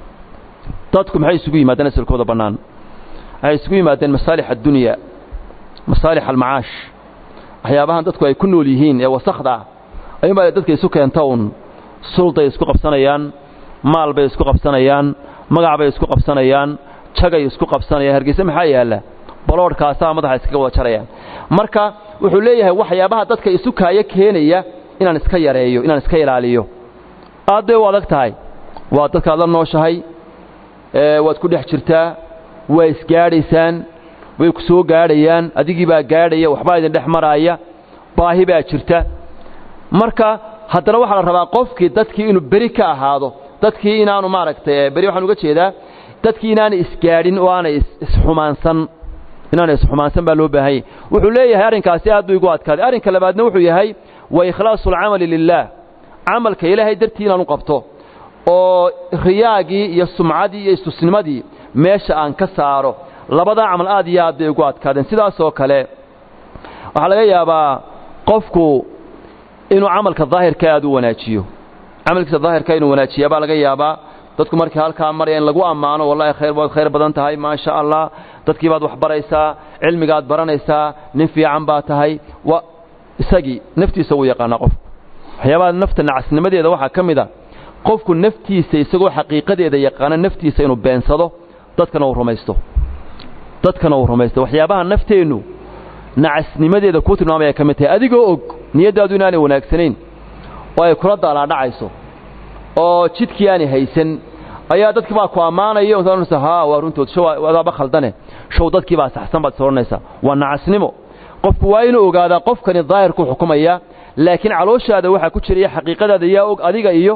dadku maxay isugu yimaadaan asalkooda bannaan waxay isugu yimaadeen masaalix addunya masaalix almacaash waxyaabahan dadku ay ku nool yihiin ee wasakhda ah ayuunbaa dadka isu keenta uun sulday isku qabsanayaan maal bay isku qabsanayaan magac bay isku qabsanayaan jagay isku qabsanayaan hargeyse maxaa yaalla baloodhkaasaa madaxa iskaga wada jarayaan marka wuxuu leeyahay waxyaabaha dadka isu kaayo keenaya inaan iska yareeyo inaan iska ilaaliyo aad bay u adag tahay waa dadkaad la nooshahay waad ku dhex jirtaa waa isgaadhaysaan way ku soo gaadhayaan adigii baa gaadhaya waxbaa idin dhex maraaya baahi baa jirta marka haddana waxaa la rabaa qofkii dadkii inuu beri ka ahaado dadkii inaanu maaragtay beri waxaan uga jeedaa dadkii inaanay isgaadhin oo aanay isxumaansan inaanay isxumaansan baa loo baahanyay wuxuu leeyahay arrinkaasi aad buu igu adkaaday arrinka labaadna wuxuu yahay wa ikhlaasu alcamali lilaah camalka ilaahay dartii inaanu qabto oo riyaagii iyo sumcadii iyo istusnimadii meesha aan ka saaro labadaa camal aad iyo aad bay ugu adkaadeen sidaasoo kale waxaa laga yaabaa qofku inuu camalka daahirka aad u wanaajiyo camalkiisa daahirka inuu wanaajiyaa baa laga yaabaa dadku markii halkaa maraya in lagu ammaano wallahi khayr waad khayr badan tahay maasha allah dadkii baad wax baraysaa cilmigaad baranaysaa nin fiican baa tahay wa isagii naftiisa wuu yaqaanaa qofku waxyaabaha nafta nacasnimadeeda waxaa ka mid a qofku naftiisa isagoo xaqiiqadeeda yaqaana naftiisa inuu beensado dadkana uu rumaysto dadkana uu rumaysto waxyaabaha nafteennu nacasnimadeeda kuu tilmaamaya ka mid tahay adigoo og niyaddaadu inaanay wanaagsanayn oo ay kula daalaadhacayso oo jidkii aanay haysan ayaa dadkii baa ku ammaanaya osa haa waa runtood show adaaba khaldane show dadkii baa saxsan baad soranaysaa waa nacasnimo qofku waa inuu ogaadaa qofkani daahirku xukumaya laakiin calooshaada waxaa ku jiraya xaqiiqadaada yaa og adiga iyo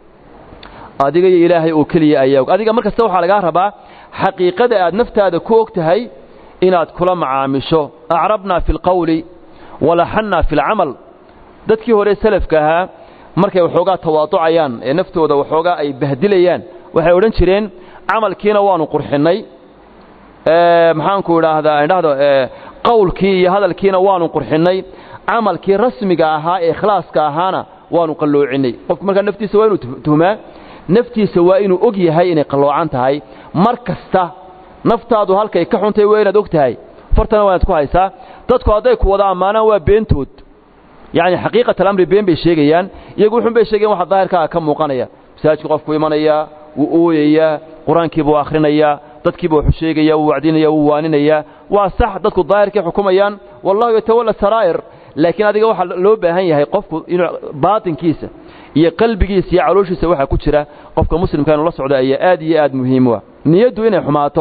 adiga iyo ilaahay oo keliya ayaa og adiga markasta waxaa lagaa rabaa xaqiiqada aad naftaada ku og tahay inaad kula macaamisho acrabnaa fi alqawli walaxannaa fi alcamal dadkii hore salafka ahaa markay waxoogaa tawaaducayaan ee naftooda waxoogaa ay bahdilayaan waxay odhan jireen camalkiina waanu qurxinnay maxaanku idhaahdaa idhahdo qawlkii iyo hadalkiina waanu qurxinnay camalkii rasmiga ahaa ee ikhlaaska ahaana waanu qalloocinay qofku markaa naftiisa waa inuu tuhmaa naftiisa waa inuu og yahay inay qalloocan tahay mar kasta naftaadu halkay ka xuntay waa inaad og tahay fartana waa inaad ku haysaa dadku hadday ku wada ammaanaan waa beentood yacni xaqiiqat alamri been bay sheegayaan iyagu wuxun bay sheegayan waxa daahirkaaga ka muuqanaya masaajidku qofku imanayaa wuu ooyayaa qur-aankii buu akhrinayaa dadkiiba wuxuu sheegaya wuu wacdinaya wuu waaninayaa waa sax dadku daahirkay xukumayaan wallahu yatawalla saraa'ir laakiin adiga waxaa loo baahan yahay qofku inuu baatinkiisa iyo qalbigiisa iyo calooshiisa waxaa ku jira qofka muslimka inuu la socdo ayaa aad iyo aad muhiim u ah niyaddu inay xumaato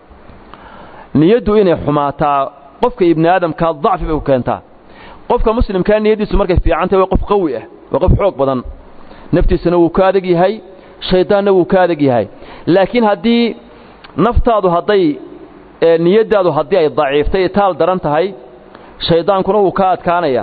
niyaddu inay xumaataa qofka ibni aadamkaa dacfi bay ku keentaa qofka muslimkaa niyaddiisu markay fiicantahy waa qof qawi ah waa qof xoog badan naftiisana wuu ka adag yahay shaydaanna wuu ka adag yahay laakiin haddii naftaadu hadday niyaddaadu haddii ay daciiftay taal daran tahay shaydaankuna wuu ka adkaanayaa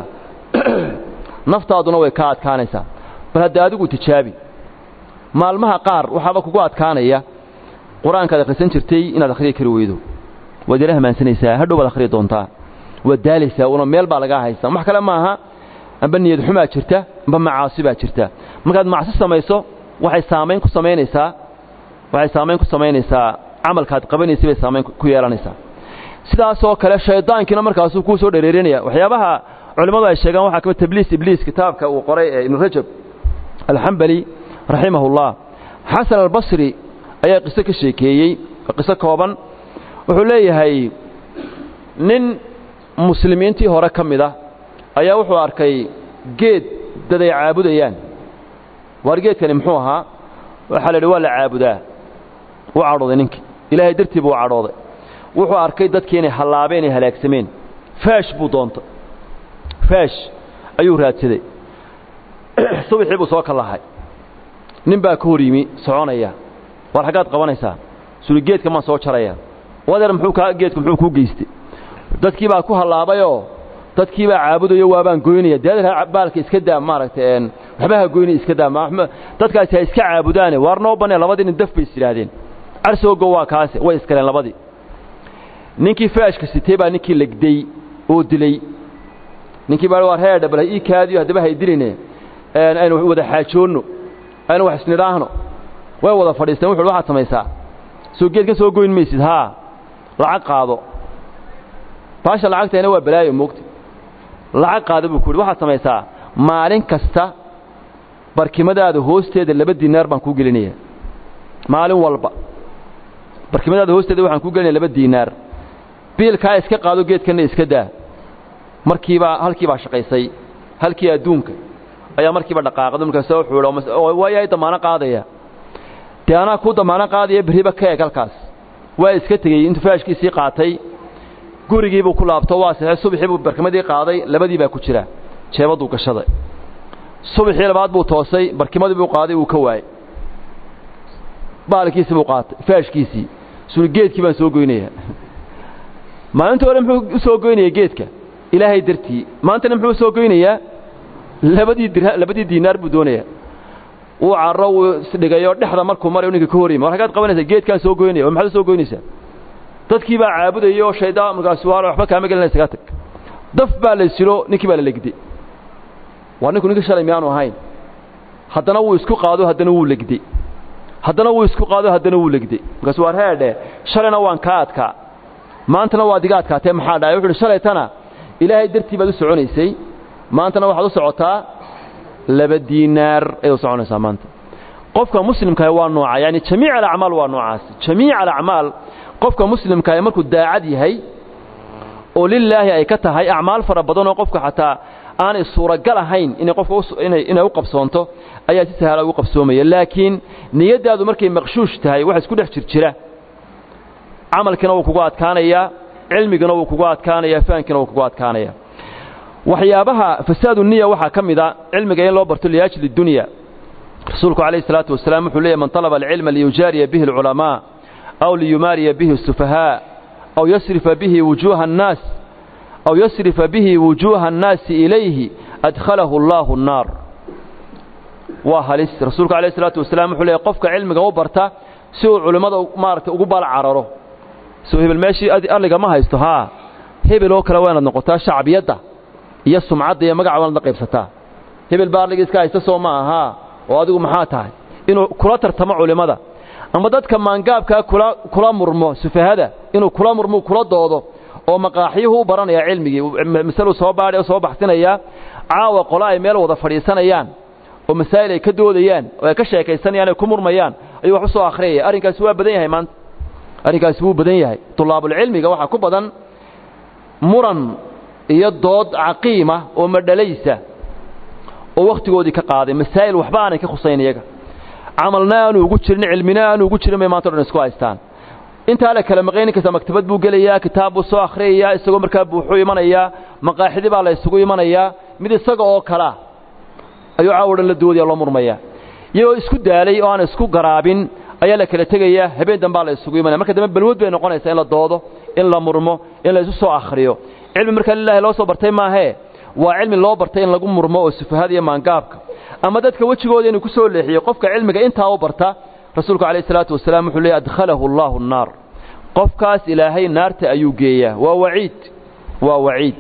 naftaaduna way ka adkaanaysaa bal hadda adigu tijaabi maalmaha qaar waxaaba kugu adkaanaya qur-aankaad akhrisan jirtay inaad akhriyi kari weydo waad yala hamaansanaysaa hadhow baad akhriyi doontaa waad daalaysaa una meel baa lagaa haystaa wax kale maaha amba niyad xumaa jirta amba macaasi baa jirta markaad macsi samayso waxay saamayn ku samaynaysaa waxay saamayn ku samaynaysaa camalkaad qabanaysay bay saamayn ku yeelanaysaa sidaasoo kale shaydaankiina markaasuu kuu soo dhereerinaya waxyaabaha culimmadu ay sheegaan waxaa kamid tabliis ibliis kitaabka uu qoray ee ibnu rajab alxambali raximahullah xasan albasri ayaa qiso ka sheekeeyey qiso kooban wuxuu leeyahay nin muslimiintii hore ka mid a ayaa wuxuu arkay geed dad ay caabudayaan waar geedkani muxuu ahaa waxaa la yidhi waa la caabudaa u cadhooday ninkii ilaahay dartii buu u cadhooday wuxuu arkay dadkii inay hallaabeen ay halaagsameen faash buu doontay faash ayuu raadsaday subaxii buu soo kallahay nin baa ka hor yimi soconaya war xaggaad qabanaysaa suli geedka maan soo jaraya wadeer muxuu kaa geedku muxuu kuu geystay dadkii baa ku hallaabayoo dadkii baa caabudayo waabaan goynaya dee baalka iska daa maaragtay waxba ha goyni iska daa dadkaasi ha iska caabudaane waar noo banee labadii nin daf bay is yidhaahdeen carsoogo waa kaase way iskaleen labadii ninkii faashka sitay baa ninkii legday oo dilay ninkii baa waar heedha bal ha ii kaadiyo haddaba hay diline aynu wada xaajoonno aynu wax isnidhaahno way wada fadhiisteen wuxu waxaad samaysaa soo geed ka soo goyn maysid haa lacag qaado baasha lacagtayna waa balaayo moogta lacag qaado buu ku yidhi waxaad samaysaa maalin kasta barkimadaada hoosteeda laba diinaar baan kuu gelinaya maalin walba barkimadaada hoosteeda waxaan kuu gelinaya laba diinaar biilkaa iska qaado geedkanna iska daa markiibaa halkii baa shaqaysay halkii adduunka ayaa markiiba dhaqaaqda markaas wuxuu waayahay damaano qaadaya dee anaa kuu damaano qaadaya berriba ka eg halkaas waa iska tegey intuu faashkiisii qaatay gurigiibuu ku laabto waa saxey subaxii buu barkimadii qaaday labadii baa ku jira jeebaduu gashaday subaxii labaad buu toosay barkimadii buu qaaday wuu ka waayey baalkiisii buu qaatay faashkiisii suli geedkii baan soo goynaya maalintii hore muxuu u soo goynaya geedka ilaahay dartii maantana muxuu u soo goynayaa labadii dir labadii diinaar buu doonayaa wuu carro wuu isdhigayo dhexda markuu marayo ninka ka horyimi war hagaad qabanaysaa geedkaan soo goynaya war maxaad u soo goynaysaa dadkii baa caabudaya oo shaydaan markaasu waa waxba kaama gelinaya isaga tag daf baa la silo ninkii baa la legday waa ninku ninka shalay miyaanu ahayn haddana wuu isku qaado haddana wuu legday haddana wuu isku qaado haddana wuu legday markaasu waar heedhe shalayna waan kaa adkaa maantana waad iga adkaatee maxaa dhahay wuxu uhi shalaytana ilaahay dartii baad u soconaysay maantana waxaad u socotaa laba diinaar ayaad u soconaysaa maanta qofka muslimkaah waa nooca yani jamiic alacmaal waa noocaas jamiic alacmaal qofka muslimkaah markuu daacad yahay oo lilaahi ay ka tahay acmaal fara badan oo qofka xataa aanay suuragal ahayn inay qofka inay u qabsoonto ayaa si sahla ugu qabsoomaya laakiin niyaddaadu markay maqshuush tahay wax isku dhex jirjira camalkiina wuu kugu adkaanayaa cilmigina wuu kugu adkaanaya fahankiina wuu kugu adkaanaya waxyaabaha fasaadu niya waxaa ka mid a cilmiga in loo barto liajli dunya rasuulku calayhi salaatu wasalaam wuxuu leeyahy man talaba alcilma liyujaariya bihi alculamaa aw liyumaariya bihi asufahaa aw yasrifa bihi wujuuha annaas aw yasrifa bihi wujuuha annaasi ilayhi adkhalahu allaahu annaar waa halis rasuulku calayhi salaatu wasalaam wuxuu leeyahy qofka cilmiga u barta si uu culimmada maaragtay ugu baal cararo soo hebel meeshii alliga ma haysto haa hebel oo kale waa inaad noqotaa shacbiyadda iyo sumcadda iyo magaca waanaad la qaybsataa hebel baa alliga iska haysta soo ma ahaa oo adigu maxaa tahay inuu kula tartamo culimmada ama dadka maangaabkaa kula kula murmo sufahada inuu kula murmo kula doodo oo maqaaxyuhu u baranaya cilmigii masaluu soo baadhay oo soo baxsinayaa caawa qole ay meel wada fadhiisanayaan oo masaa'il ay ka doodayaan oo ay ka sheekaysanayaan ay ku murmayaan ayuu wax u soo akhriyaya arrinkaasi waa badan yahay maanta arrinkaasi wuu badan yahay tulaabulcilmiga waxaa ku badan muran iyo dood caqiima oo madhalaysa oo wakhtigoodii ka qaaday masaa'il waxba aanay ka khusayn iyaga camalna aanu ugu jirin cilmina aanu ugu jirin bay maanta o dhan isku haystaan intaa la kala maqay ninkasta maktabad buu gelayaa kitaab buu soo akhriyayaa isagoo markaa buuxuu imanayaa maqaaxidi baa la isugu imanayaa mid isaga oo kalea ayuu caawo dhan la doodaya loo murmayaa iyagoo isku daalay oo aan isku garaabin ayaa la kala tegayaa habeen dambaa la isugu imanaya marka dambe balwood bay noqonaysaa in la doodo in la murmo in la isu soo akhriyo cilmi markaa lilaahi loo soo bartay maahee waa cilmi loo bartay in lagu murmo oo sufahada iyo maangaabka ama dadka wejigooda inuu ku soo leexiyo qofka cilmiga intaa u barta rasuulku calayh isalaatu wasalaam wuxuu leeyay adkhalahu allaahu annaar qofkaas ilaahay naarta ayuu geeyaa waa waciid waa waciid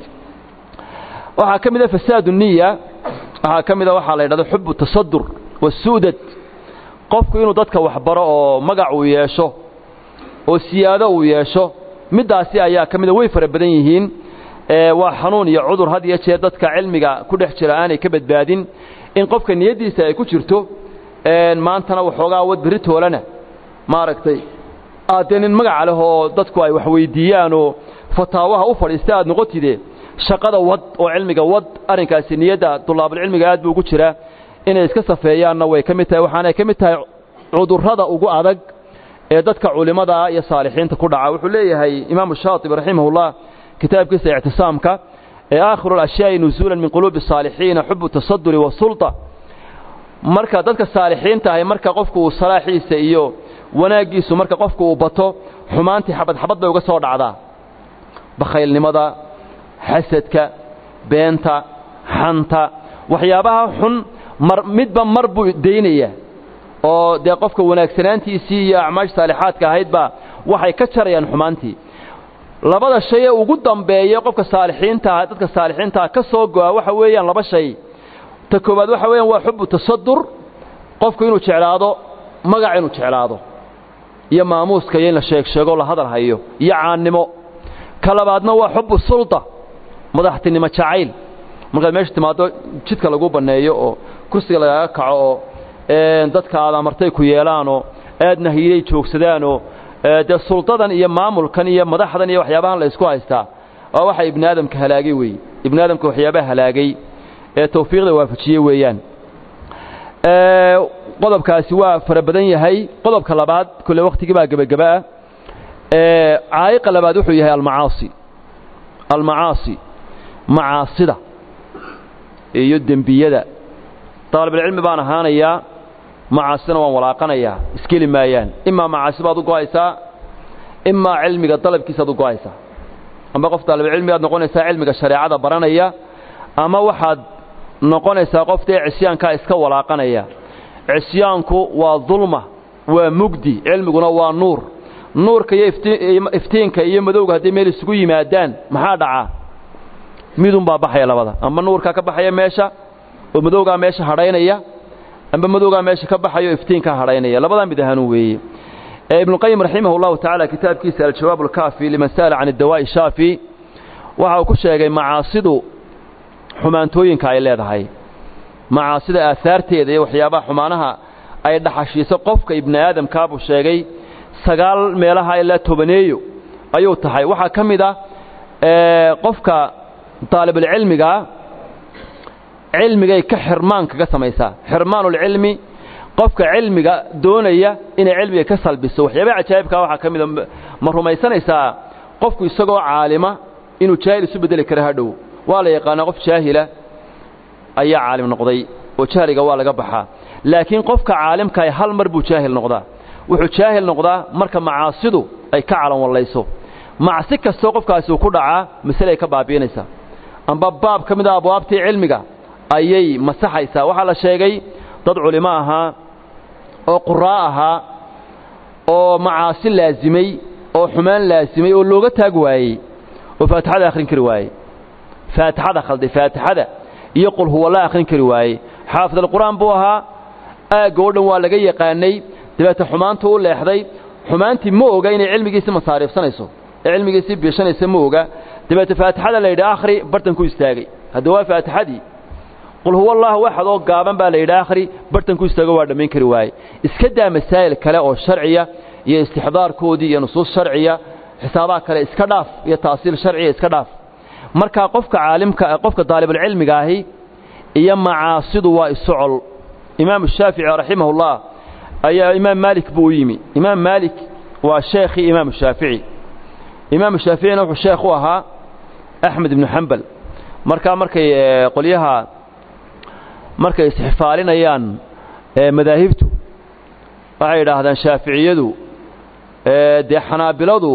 waxaa ka mid a fasaadu niya waxaa ka mid a waxaa la yidhahda xubu tasadur wasuudad qofku inuu dadka waxbaro oo magac uu yeesho oo siyaado uu yeesho middaasi ayaa ka mida way fara badan yihiin waa xanuun iyo cudur had iyo jeer dadka cilmiga ku dhex jira aanay ka badbaadin in qofka niyaddiisa ay ku jirto maantana waxoogaa wad berri toolana maaragtay aad dee nin magaca leh oo dadku ay wax weyddiiyaan oo fataawaha u fadhiista aad noqotide shaqada wad oo cilmiga wad arrinkaasi niyadda dulaabulcilmiga aad buu ugu jiraa inay iska safeeyaanna way ka mid tahay waxaanay ka mid tahay cudurrada ugu adag ee dadka culimmadaa iyo saalixiinta ku dhaca wuxuu leeyahay imaamu shaatibi raximahullah kitaabkiisa ictisaamka ee aakhiru alashyaai nusuulan min quluubi asaalixiina xubu tasaduri wasulta marka dadka saalixiinta ahay marka qofku uu salaaxiisa iyo wanaaggiisu marka qofku uu bato xumaantii xabad xabad bay uga soo dhacdaa bakhaylnimada xasadka beenta xanta waxyaabaha xun mar midba mar buu daynaya oo dee qofka wanaagsanaantiisii iyo acmaash saalixaadka ahaydbaa waxay ka jarayaan xumaantii labada shay ee ugu dambeeya qofka saalixiintaa dadka saalixiintaa ka soo go'a waxa weeyaan laba shay ta koowaad waxa weeyaan waa xubu tasadur qofku inuu jeclaado magac inuu jeclaado iyo maamuuska iyo in la sheeg sheego la hadal hayo iyo caannimo ka labaadna waa xubu sulta madaxtinimo jacayl markaad meesha timaaddo jidka lagu banneeyo oo kursiga lagaaga kaco oo dadka aad amartay ku yeelaanoo aadna hiilay joogsadaanoo dee suldadan iyo maamulkan iyo madaxdan iyo waxyaabahan la isku haystaa waa waxa ibni aadamka halaagay weeye ibni aadamka waxyaabaha halaagay ee tawfiiqda waafajiye weeyaan qodobkaasi waa fara badan yahay qodobka labaad kolle wakhtigii baa gebagabaah caa'iqa labaad wuxuu yahay almacaasi almacaasi macaasida iyo dembiyada daalibulcilmi baan ahaanayaa macaasidana waan walaaqanayaa iskeli maayaan imaa macaasi baad u go'aysaa imaa cilmiga dalabkiisaad u go'aysaa ama qof daalibulcilmi aad noqonaysaa cilmiga shareecada baranaya ama waxaad noqonaysaa qof dee cisyaankaa iska walaaqanaya cisyaanku waa dulma waa mugdi cilmiguna waa nuur nuurka iyo iftiinka iyo madowga hadday meel isugu yimaadaan maxaa dhacaa midunbaa baxaya labada ama nuurkaa ka baxaya meesha oo madowgaa meesha hadhaynaya amba madowgaa meesha ka baxayo iftiinkaa hadhaynaya labadaa mid ahaanuu weeye ibnuqayim raximah اllahu tacaala kitaabkiisa aljawaab alkaafi liman sa'ala can اdawaa'i shaafi waxa uu ku sheegay macaasidu xumaantooyinka ay leedahay macaasida aahaarteeda iyo waxyaabaha xumaanaha ay dhaxashiiso qofka ibni aadamkaa buu sheegay sagaal meelaha ilaa tobaneeyo ayuu tahay waxaa ka mid ah qofka daalibulcilmigaa cilmigay ka xirmaan kaga samaysaa xirmaanulcilmi qofka cilmiga doonaya inay cilmiga ka salbiso waxyaabaha cajaa'ibkaa waxaa ka mida ma rumaysanaysaa qofku isagoo caalima inuu jaahil isu beddeli kara hadhow waa la yaqaanaa qof jaahila ayaa caalim noqday oo jahliga waa laga baxaa laakiin qofka caalimkaah hal mar buu jaahil noqdaa wuxuu jaahil noqdaa marka macaasidu ay ka calanwallayso macsi kastoo qofkaasi uu ku dhacaa masale ay ka baabi'inaysaa amba baab ka mid a abwaabtii cilmiga ayay masaxaysaa waxaa la sheegay dad culimo ahaa oo quraa ahaa oo macaasi laasimay oo xumaan laasimay oo looga taag waayey oo faatixada akhrin kari waayey faatixada khalday faatixada iyo qul huwalla akhrin kari waayey xaafid alqur'aan buu ahaa aagga oo dhan waa laga yaqaanay dabeete xumaantu u leexday xumaantii ma oga inay cilmigiisii masaariifsanayso ee cilmigiisii biishanaysa ma oga dabeete faatixada la yidhi akhri bartan ku istaagay hadda waa faatixadii qul huwa allahu axad oo gaaban baa la yidhi akhri bartan ku istaago waa dhammayn kari waaye iska daa masaa'il kale oo sharciya iyo istixdaarkoodii iyo nusuus sharciya xisaabaha kale iska dhaaf iyo taasiil sharciya iska dhaaf markaa qofka caalimka qofka daalibulcilmiga ahi iyo macaasidu waa isocol imaamu shaafici raximahullah ayaa imaam maalik buu u yimi imaam maalik waa sheekhii imaamu shaafici imaamu shaaficina wuxuu sheekh u ahaa axmed ibnu xambal markaa markay qolyaha markay isxifaalinayaan madaahibtu waxay yidhaahdaan shaaficiyadu dee xanaabiladu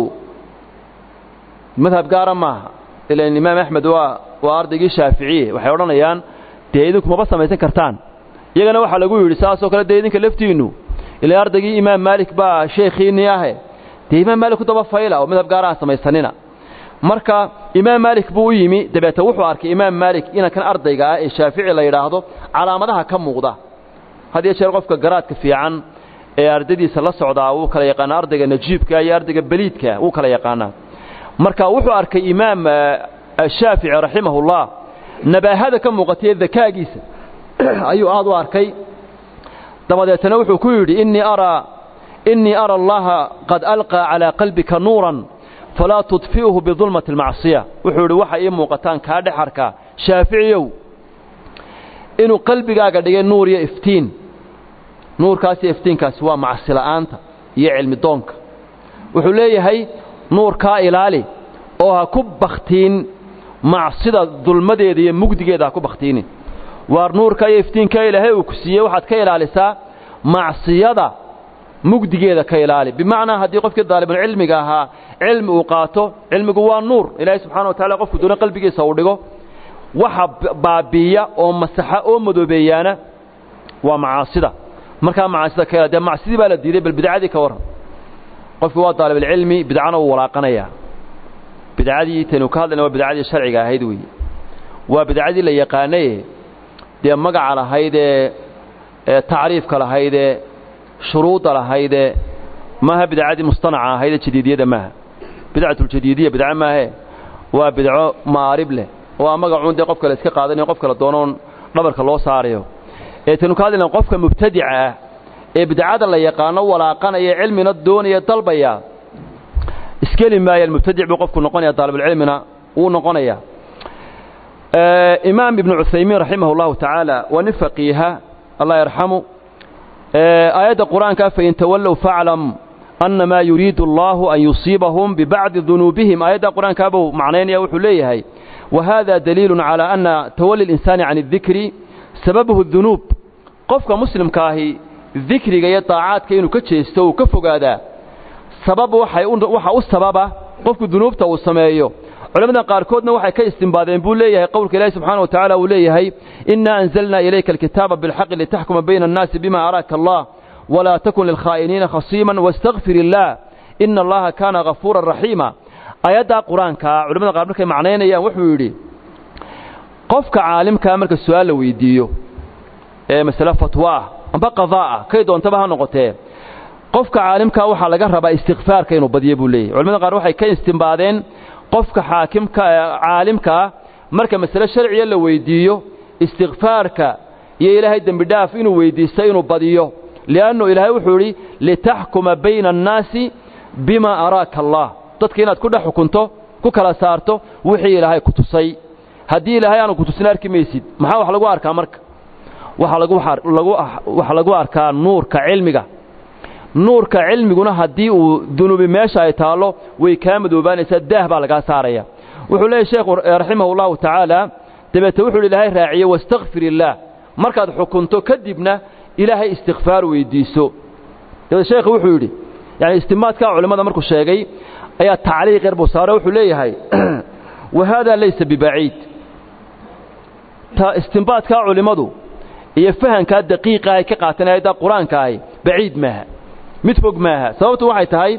madhab gaara maaha ilan imaam axmed waa waa ardaygii shaaficiye waxay odhanayaan dee idinku maba samaysan kartaan iyagana waxaa lagu yidhi saasoo kale dee idinka laftiinnu ilaa ardaygii imaam maalik baa sheekhiinnii ahe dee imaam maalik ku daba fayla oo madhab gaaraha samaysanina marka imaam maalik buu u yimi dabeete wuxuu arkay imaam maalik inankan ardayga ah ee shaafici la yidhaahdo calaamadaha ka muuqda had iyo jeer qofka garaadka fiican ee ardadiisa la socdaa wuu kala yaqaanaa ardayga najiibka iyo ardayga beliidka wuu kala yaqaanaa marka wuxuu arkay imaam shaafici raximahullah nabaahada ka muuqatay dakaagiisa ayuu aad u arkay dabadeetana wuxuu ku yidhi innii araa innii ara allaha qad alqaa calaa qalbika nuuran falaa tudfi'uhu bidulmati almacsiya wuxuu yidhi waxa ii muuqataan kaa dhexarka shaaficiyow inuu qalbigaaga dhigay nuur iyo iftiin nuurkaas iyo iftiinkaasi waa macsi la'aanta iyo cilmi doonka wuxuu leeyahay nuurkaa ilaali oo ha ku bakhtiin macsida dulmadeeda iyo mugdigeeda ha ku bakhtiinin waar nuurka iyo iftiinka ilaahay uu ku siiyey waxaad ka ilaalisaa macsiyada mugdigeeda ka ilaali bimacnaa haddii qofkii daalibulcilmiga ahaa cilmi uu qaato cilmigu waa nuur ilaahay subxana wa tacala qofku doona qalbigiisa uu dhigo waxa baabiiya oo masaxa oo madoobeeyaana waa macaasida markaa macaasida ka dee macsidii baa la diiday bal bidcadii ka warran qofki waa daalibulcilmi bidcana uu walaaqanayaa bidcadii taynu ka hadlayna waa bidcadii sharciga ahayd weeye waa bidcadii la yaqaanaye dee magaca lahaydee tacriifka lahaydee shuruudda lahaydee maaha bidcadii mustanaca ahaydee jadiidiyada maaha bidcatuljadiidiya bidco maahe waa bidco maarib leh waa magacuun dee qofka la iska qaadanayo qofka la doonoon dhabarka loo saarayo ee taynu ka hadlayna qofka mubtadica ah ee bidcada la yaqaano walaaqanaya cilmina doonaya dalbaya iskeli maaya mubtadic buu qofku noqonaya daalibulcilmina wuu noqonaya imaam ibnu cuthaymiin raximah اllahu tacaala waa nin faqiiha allah yarxamu aayadda qur'aanka fain tawallow faclam annamaa yuriidu allahu an yusiibahum bibacdi dunuubihim aayadda qur'aankaa buu macnaynaya wuxuu leeyahay wahada daliilu calى ana tawali اlinsaani can اdikri sababuhu dunuub qofka muslimkaahi dikriga iyo daacaadka inuu ka jeesto uu ka fogaadaa sabab waxa u sababa qofku dunuubta uu sameeyo culamada qaarkoodna waxay ka istimbaadeen buu leeyahay qowlka ilaahi subxaana wa tacaala uu leeyahay innaa anzalnaa ilayka alkitaaba bilxaqi litaxkuma bayna annaasi bima araaka allah walaa takun lilkhaa'iniina khasiiman wastakfir illaah ina allaha kaana hafuuran raxiima aayaddaa qur-aankaa culamada qaar markay macnaynayaan wuxuu yidhi qofka caalimkaa marka su-aal la weydiiyo ee masale fatwa ah amba qadaa ah kay doontaba ha noqotee qofka caalimkaa waxaa laga rabaa istikfaarka inuu badiyo buu leeyahy culamada qaar waxay ka istimbaadeen qofka xaakimka caalimkaa marka masale sharciya la weydiiyo istikfaarka iyo ilaahay dembi dhaaf inuu weydiisto inuu badiyo li'annu ilaahay wuxuu idhi litaxkuma bayna annaasi bima araaka allah dadka inaad ku dhex xukunto ku kala saarto wixii ilaahay ku tusay haddii ilaahay aanu ku tusin arki maysid maxaa wax lagu arkaa marka waxaa lagu waxaa lagu arkaa nuurka cilmiga nuurka cilmiguna haddii uu dunuubi meesha ay taallo way kaa madoobaanaysaa daah baa lagaa saaraya wuxuu leeyahy sheekhu raximah allahu tacaala dabeete wuxuu ilaahay raaciye wastakfir illaah markaad xukunto kadibna ilaahay istikfaar weydiiso dabeete sheekhu wuxuu yidhi yani istimaadkaa culimmada markuu sheegay ayaa tacliiq yar buu saare wuxuu leeyahay wa haadaa laysa bibaciid istimbaadkaa culimmadu iyo fahankaa daqiiqa ay ka qaateen aayadda qur-aanka ahi baciid maaha mid fog maaha sababtu waxay tahay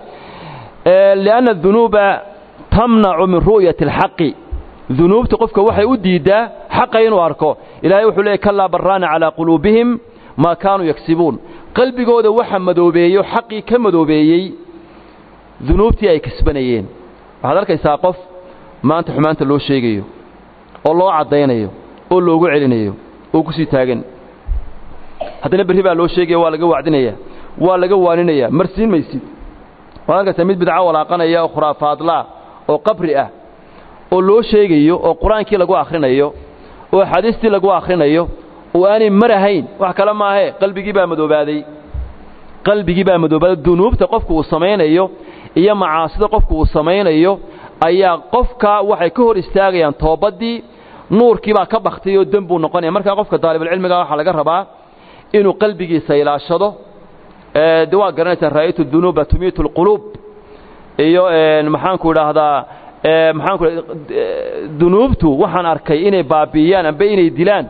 lianna adunuuba tamnacu min ru'yati alxaqi dunuubta qofka waxay u diiddaa xaqa inuu arko ilaahay wuxuu leeyay kallaa barraana calaa quluubihim maa kaanuu yagsibuun qalbigooda waxa madoobeeyo xaqii ka madoobeeyey dunuubtii ay kasbanayeen waxaad arkaysaa qof maanta xumaanta loo sheegayo oo loo caddaynayo oo loogu celinayo oo ku sii taagan haddana berri baa loo sheegaya waa laga wacdinaya waa laga waaninaya marsiin maysid waad arkaysaa mid bidco walaaqanaya oo khuraafaadlaa oo qabri ah oo loo sheegayo oo qur-aankii lagu akhrinayo oo axaadiistii lagu akhrinayo oo aanay marahayn wax kale maahe qalbigii baa madoobaaday qalbigii baa madoobaaday dunuubta qofku uu samaynayo iyo macaasida qofku uu samaynayo ayaa qofka waxay ka hor istaagayaan toobaddii nuurkii baa ka baktay oo dembuu noqonaya markaa qofka daalibulcilmiga waxaa laga rabaa inuu qalbigiisa ilaashado de waa garanaysaa raa'aytu dunuuba tumiitu alquluub iyo maxaanku idhaahdaa maxaanku dunuubtu waxaan arkay inay baabi'iyaan amba inay dilaan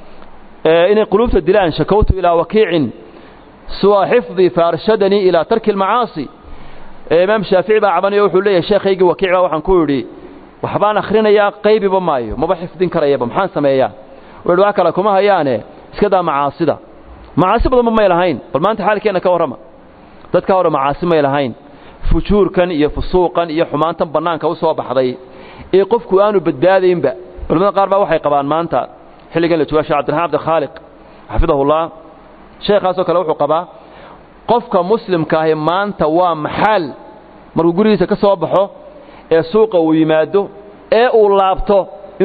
inay quluubta dilaan shakawtu ilaa wakiicin suwa xifdii faarshadanii ilaa tarki almacaasi imaam shaafici baa cabanayo wuxuu leeyahay sheekhaygii wakiic baa waxaan ku idhi waxbaan akhrinayaa qaybiba maayo maba xifdin karayaba maxaan sameeyaa wuxu wax kale kuma hayaane iska daa macaasida macaasi badanba may lahayn bal maanta xaalkeenna ka warrama dadka hore macaasi may lahayn fujuurkan iyo fusuuqan iyo xumaantan bannaanka u soo baxday ee qofku aanu badbaadaynba culamada qaar baa waxay qabaan maanta xilligan la jooga shek cabdiraxmaan abdikhaaliq xafidahullah sheekhaasoo kale wuxuu qabaa qofka muslimka ahi maanta waa maxaal markuu gurigiisa ka soo baxo ee suuqa uu yimaado ee uu laabto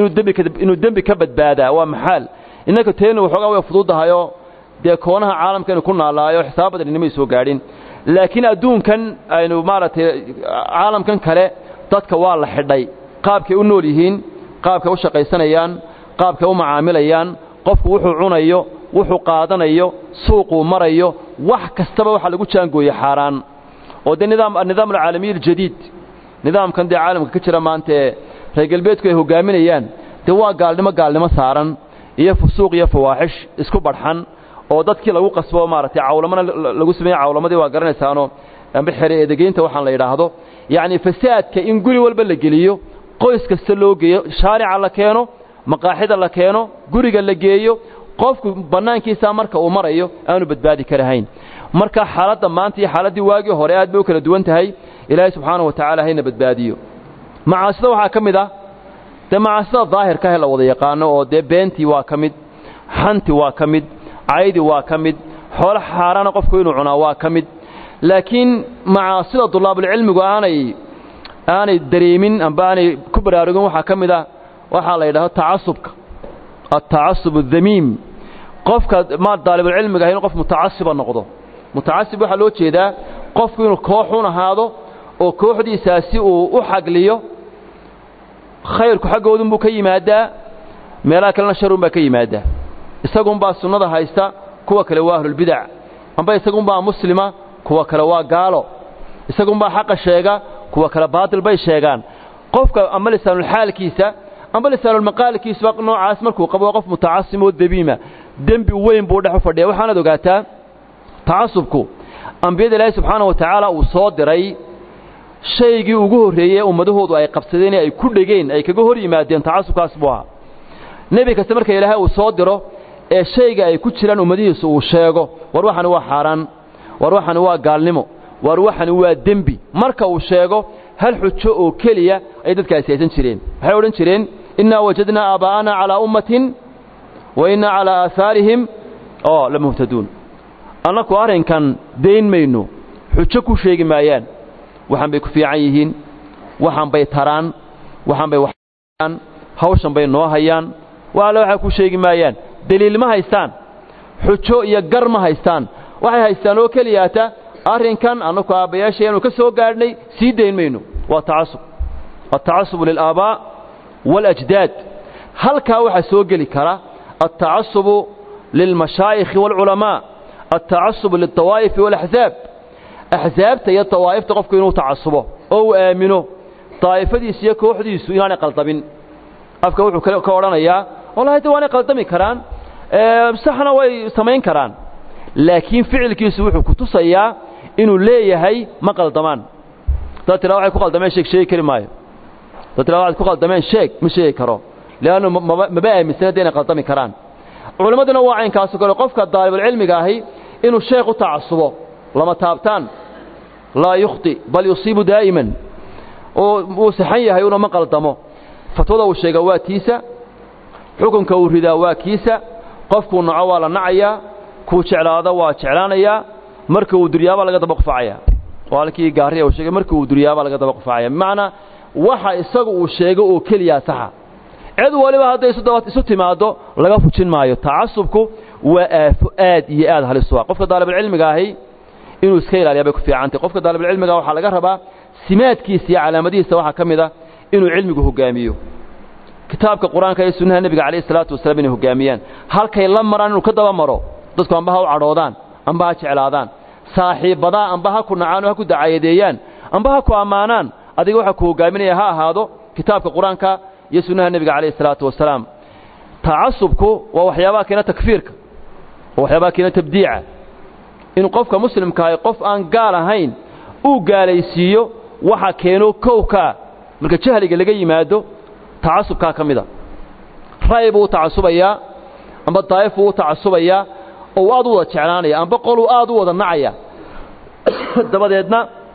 inuu dembi ka badbaadaa waa maxaal innanka teenu waxoogaa way fududahayoo dee koonaha caalamkaynu ku naalaayo xisaab badan inamay soo gaadhin laakiin adduunkan aynu maaragtay caalamkan kale dadka waa la xidhay qaabkay u nool yihiin qaabkay u shaqaysanayaan qaabkay u macaamilayaan qofku wuxuu cunayo wuxuu qaadanayo suuquu marayo wax kastaba waxaa lagu jaangooye xaaraan oo dee nidaam annidaam alcaalamiyi aljadiid nidaamkan dee caalamka ka jira maanta ee reer galbeedku ay hoggaaminayaan dee waa gaalnimo gaalnimo saaran iyo fusuuq iyo fawaaxish isku badxan oo dadkii lagu qasbo maaragtay cawlamana lagu sameeye cawlamadii waa garanaysaano amba xere eedegeynta waxaan la yidhaahdo yacni fasaadka in guri walba la geliyo qoys kasta loo geeyo shaarica la keeno maqaaxida la keeno guriga la geeyo qofku bannaankiisaa marka uu marayo aanu badbaadi karahayn marka xaaladda maanta iyo xaaladdii waagii hore aad bay u kala duwan tahay ilaahay subxaanahu wa tacaala hayna badbaadiyo macaasida waxaa ka mid ah dee macaasida daahirka ah ee la wada yaqaano oo dee beentii waa ka mid xanti waa ka mid caydi waa ka mid xoolo xaaraana qofku inuu cunaa waa ka mid laakiin macaasida dulaabulcilmigu aanay aanay dareemin amba aanay ku baraarugin waxaa ka mid ah waxaa la yidhahdo tacasubka altacasub adamiim qofka ma daalibulcilmiga ah inuu qof mutacasiba noqdo mutacasib waxaa loo jeedaa qofku inuu kooxun ahaado oo kooxdiisaasi uu u xagliyo khayrku xaggoodunbuu ka yimaadaa meelaha kalena sharun baa ka yimaadaa isagunbaa sunnada haysta kuwa kale waa ahlulbidac amba isagunbaa muslima kuwa kale waa gaalo isagunbaa xaqa sheega kuwa kale baatil bay sheegaan qofka amba lisaanulxaalkiisa amba lisaanulmaqaalkiisuba noocaas markuu qabo qof mutacasim oo dabiima dembi weyn buu dhex u fadhiya waxaanaad ogaataa tacasubku ambiyada ilaahay subxaana wa tacaala uu soo diray shaygii ugu horreeyey ummadahoodu ay qabsadeen ee ay ku dhegeen ay kaga hor yimaadeen tacasubkaas buu ahaa nebi kasta marka ilaahay uu soo diro ee shayga ay ku jiraan ummadihiisu uu sheego war waxani waa xaaraan war waxani waa gaalnimo war waxani waa dembi marka uu sheego hal xujo oo keliya ay dadkaasi haysan jireen waxay odhan jireen innaa wajadnaa aabaa'ana calaa ummatin wa innaa calaa aahaarihim oo la muhtaduun annaku arrinkan dayn mayno xujo ku sheegi maayaan waxaan bay ku fiican yihiin waxaan bay taraan waxaan bay waxaan hawshan bay noo hayaan waale waxay ku sheegi maayaan deliil ma haystaan xujo iyo gar ma haystaan waxay haystaan oo keliyaata arrinkan annaku aabbayaashayanu ka soo gaadhnay sii dayn mayno waa tacasub altacasubu lilaabaa' waاlajdaad halkaa waxaa soo geli kara altacasubu lilmashaa'ikhi wاlculamaa altacasubu lilطawaa'ifi wاlaxzaab axsaabta iyo dawaa'ifta qofku inuu tacasubo oo uu aamino daa'ifadiisu iyo kooxdiisu inaanay qaldabin afka wuxuu ka odhanayaa wallahi de waanay qaldami karaan saxna way samayn karaan laakiin ficilkiisu wuxuu ku tusayaa inuu leeyahay ma qaldamaan dad tiraa waxay ku qaldameen sheeg sheegi kari maayo dad tiraa waxaad ku qaldameen sheeg ma sheegi karo leannu maba aaminsan hadda inay qaldami karaan culimmaduna waa caynkaaso kale qofka daalibulcilmiga ahi inuu sheekh u tacasubo lama taabtaan laa yukhti bal yusiibu daa'iman oo wuu saxan yahay una ma qaldamo fatwada uu sheega waa tiisa xukunka uu ridaa waa kiisa qofkuu naco waa la nacayaa kuu jeclaado waa jeclaanayaa marka uu duryaabaa laga daba qufacaya waa halkii gaariya uu sheegay marka uu duryaabaa laga daba qufacaya bimacnaa waxa isagu uu sheego oo keliyaa saxa cid waliba hadday isu timaaddo laga fujin maayo tacasubku waa aafo aad iyo aad halis u ah qofka daalibulcilmiga ahi inuu iska ilaaliyaa bay ku fiicantay qofka daalibulcilmiga waxaa laga rabaa simaadkiisa iyo calaamadihiisa waxaa ka mid a inuu cilmigu hogaamiyo kitaabka qur-aanka iyo sunnaha nebiga calayhi salaatu wasalaam inay hogaamiyaan halkay la maraan inuu ka daba maro dadku amba ha u cadhoodaan amba ha jeclaadaan saaxiibbadaa amba ha ku nacaan oo ha ku dacayadeeyaan amba ha ku ammaanaan adiga waxaa ku hogaaminaya ha ahaado kitaabka qur-aanka iyo sunnaha nebiga calayhi salaatu wasalaam tacasubku waa waxyaabaha keena takfiirka waa waxyaabaha keena tabdiica in qofka muslimkaahi qof aan gaal ahayn uu gaalaysiiyo waxa keeno kowkaa marka jahliga laga yimaado tacasubkaa ka mida ra'y buu u tacasubayaa amba daa'if buu u tacasubayaa oo uu aad u wada jeclaanaya amba qoluu aad u wada nacaya dabadeedna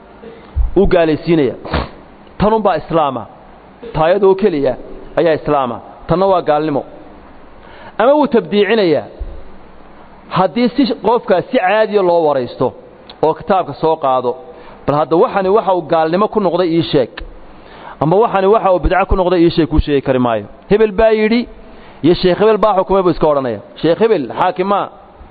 uu gaalaysiinaya tanunbaa islaama taayadoo keliya ayaa islaama tanna waa gaalnimo ama wuu tabdiicinayaa haddii si qofkaa si caadiya loo waraysto oo kitaabka soo qaado bal hadda waxani waxa uu gaalnimo ku noqday ii sheeg amba waxani waxa uu bidco ku noqday ii sheeg kuu sheegi kari maayo hebel baa yidhi iyo sheekh hebel baa xukumay buu iska odhanaya sheekh hebel xaakimaa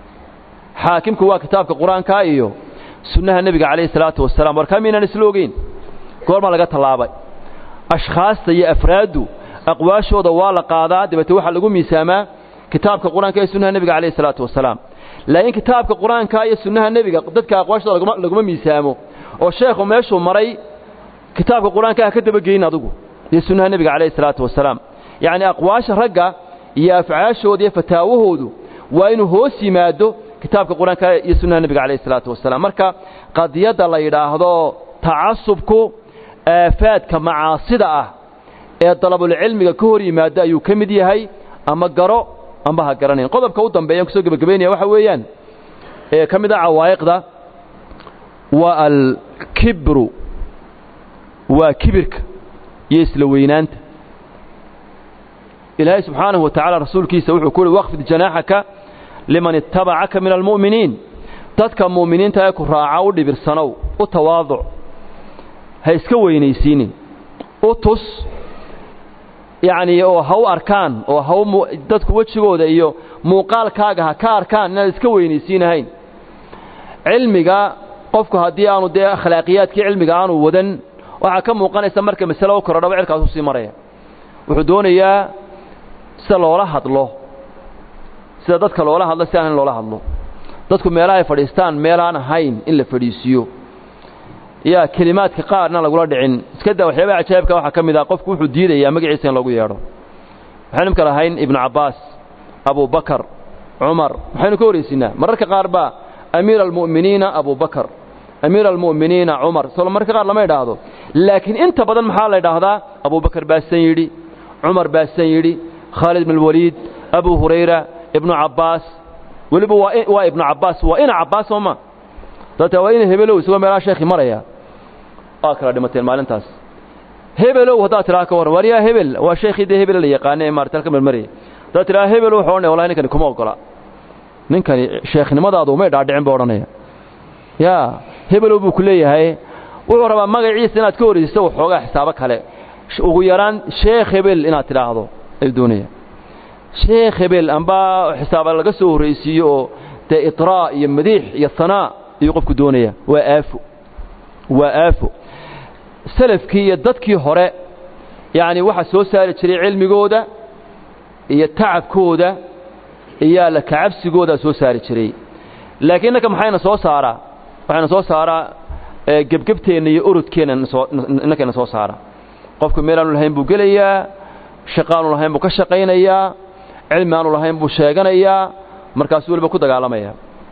xaakimku waa kitaabka qur-aankaa iyo sunnaha nebiga calayhi salaatu wasalaam warkaa miynaan isla ogeyn goormaa laga tallaabay ashkhaasta iyo afraaddu aqwaashooda waa la qaadaa dabeete waxaa lagu miisaamaa kitaabka qur-aanka iyo sunnaha nebiga calayhi salaatu wasalaam laakiin kitaabka qur-aanka iyo sunnaha nebiga dadka aqwaashooda laguma laguma miisaamo oo sheekhu meeshuu maray kitaabka qur-aanka ha ka dabageyn adigu iyo sunnaha nebiga calayhi salaatu wasalaam yacni aqwaasha ragga iyo afcaashooda iyo fataawahoodu waa inuu hoos yimaado kitaabka qur-aanka iyo sunnaha nebiga calayhi salaatu wasalaam marka qadiyadda la yidhaahdo tacasubku aafaadka macaasida ah ee dalabulcilmiga ka hor yimaada ayuu ka mid yahay ama garo amba ha garanayn qodobka u dambeeyan kusoo gebagabaynaya waxa weeyaan ee ka mid a cawaa'iqda waa alkibru waa kibirka iyo isla weynaanta ilaahay subxaanahu wa tacaala rasuulkiisa wuxuu ku uhi waqfid janaaxaka liman ittabacaka min almu'miniin dadka mu'miniinta ee ku raaca u dhibirsanow u tawaaduc ha iska weynaysiinin u tus yacnii oo ha u arkaan oo ha u dadku wejigooda iyo muuqaalkaaga ha ka arkaan inaad iska weynaysiinahayn cilmiga qofku haddii aanu dee akhlaaqiyaadkii cilmiga aanu wadan waxaa ka muuqanaysa marka masale u korodhaba cirkaasuu sii maraya wuxuu doonayaa sida loola hadlo sida dadka loola hadlo si aan in loola hadlo dadku meelahay fadhiistaan meelaan ahayn in la fadhiisiiyo yaa kelimaadka qaarna lagula dhicin iska daa waxyaabaha cajaa'ibka waxaa ka mid ah qofku wuxuu diidayaa magaciisa in lagu yeedho waxaynu imka lahayn ibnu cabbaas abubakar cumar waxaynu ka horaysiinaa mararka qaar baa amiira almu'miniina abubakar amiira almu'miniina cumar soo mararka qaar lama idhaahdo laakiin inta badan maxaa la idhaahdaa abubakar baasan yidhi cumar baasan yidhi khaalid ibn alwaliid abu hurayra ibnu cabbaas weliba waa waa ibnu cabbaas waa ina cabbaas sooma dabta waa ina hebelow isagoo meelaha sheekhi maraya waa kala dhimateen maalintaas hebelow haddaad tidhaha ka warran waaryaa hebel waa sheekhii dee hebel la yaqaane ee maarata halka marmaraya haddaad tidhaha hebel wuxuu odhanaya wallahi ninkani kuma ogola ninkani sheekhnimadaadu umay dhaadhicin buu odhanaya yaa hebelow buu ku leeyahay wuxuu rabaa magaciisa inaad ka horaysiso waxoogaa xisaabo kale ugu yaraan sheekh hebel inaad tidhaahdo ayuu doonaya sheekh hebel amba xisaaba laga soo horraysiiyo oo dee itraa iyo madiix iyo hanaa ayuu qofku doonaya waa aafo waa aafo salafkii iyo dadkii hore yacni waxaa soo saari jiray cilmigooda iyo tacabkooda iyo alla kacabsigoodaa soo saari jiray laakiin innaka maxayna soo saaraa waxayna soo saaraa gebgebteenna iyo orodkeenna innakayna soo saara qofku meelaanu lahayn buu gelayaa shaqaanu lahayn buu ka shaqaynayaa cilmi aanu lahayn buu sheeganayaa markaasuu weliba ku dagaalamaya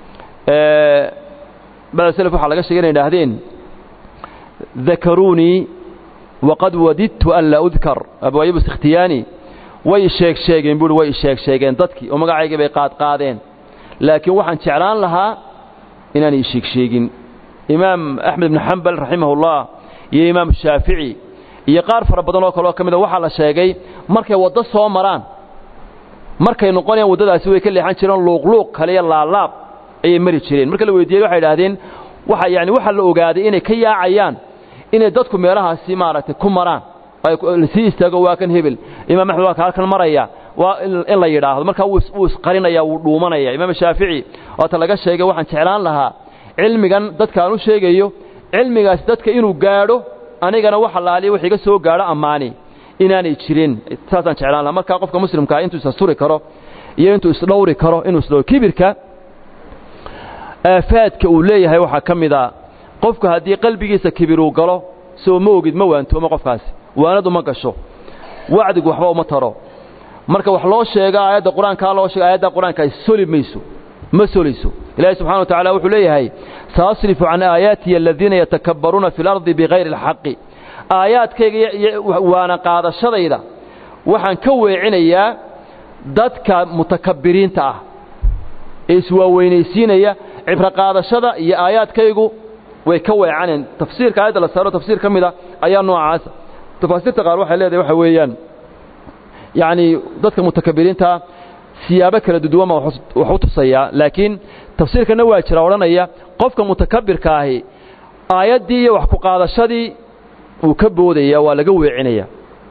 bacda selef waxaa laga sheegay inay idhaahdeen dakaruunii waqad wadidtu an laa udkar abwaayib ikhtiyaani way sheeg sheegeen buuhi way sheeg sheegeen dadkii oo magacaygii bay qaadqaadeen laakiin waxaan jeclaan lahaa inaan ii sheeg sheegin imaam axmed ibnu xambal raximahullah iyo imaam shaafici iyo qaar fara badan oo kaleo ka mida waxaa la sheegay markay waddo soo maraan markay noqonayaan waddadaasi way ka leexan jireen luuqluuq kaliya laalaab ayay mari jireen marka la weydiiyey waxay idhaahdeen waxa yani waxaa la ogaaday inay ka yaacayaan inay dadku meelahaasi maaragtay ku maraan lasii istaago waa kan hebel imaam axmed waa ka halkan maraya waa in la yidhaahdo markaa wuu isqarinaya wuu dhuumanaya imaam shaafici waata laga sheegay waxaan jeclaan lahaa cilmigan dadka aan u sheegayo cilmigaasi dadka inuu gaadho anigana wax allaaliya wax iga soo gaadho ammaani inaanay jirin saasaan jeclaan lahaa markaa qofka muslimkaa intuu isasturi karo iyo intuu isdhowri karo inuu isdhowr kibirka aafaadka uu leeyahay waxaa ka mid a qofku haddii qalbigiisa kibir uu galo soo ma ogid ma waantoomo qofkaasi waanadu ma gasho wacdigu waxba uma taro marka wax loo sheega aayadda qur-aankaa loo sheega aayadda qur-aanka soli mayso ma solayso ilaahay subxana wa tacala wuxuu leeyahay saasrifu can aayaatiya aladiina yatakabbaruuna fi اlardi bigayri اlxaqi aayaadkayga waana qaadashadayda waxaan ka weecinayaa dadka mutakabbiriinta ah ee iswaaweynaysiinaya cibro qaadashada iyo aayaadkaygu way ka weecaneen tafsiirka aayadda la saaro tafsiir ka mida ayaa noocaasa tafaasiirta qaar waxay leedahay waxa weeyaan yacni dadka mutakabbiriintaa siyaabo kala duduwan baa wax u tusayaa laakiin tafsiirkana waa jira odhanaya qofka mutakabbirka ahi aayaddii iyo wax ku qaadashadii wuu ka boodaya waa laga weecinaya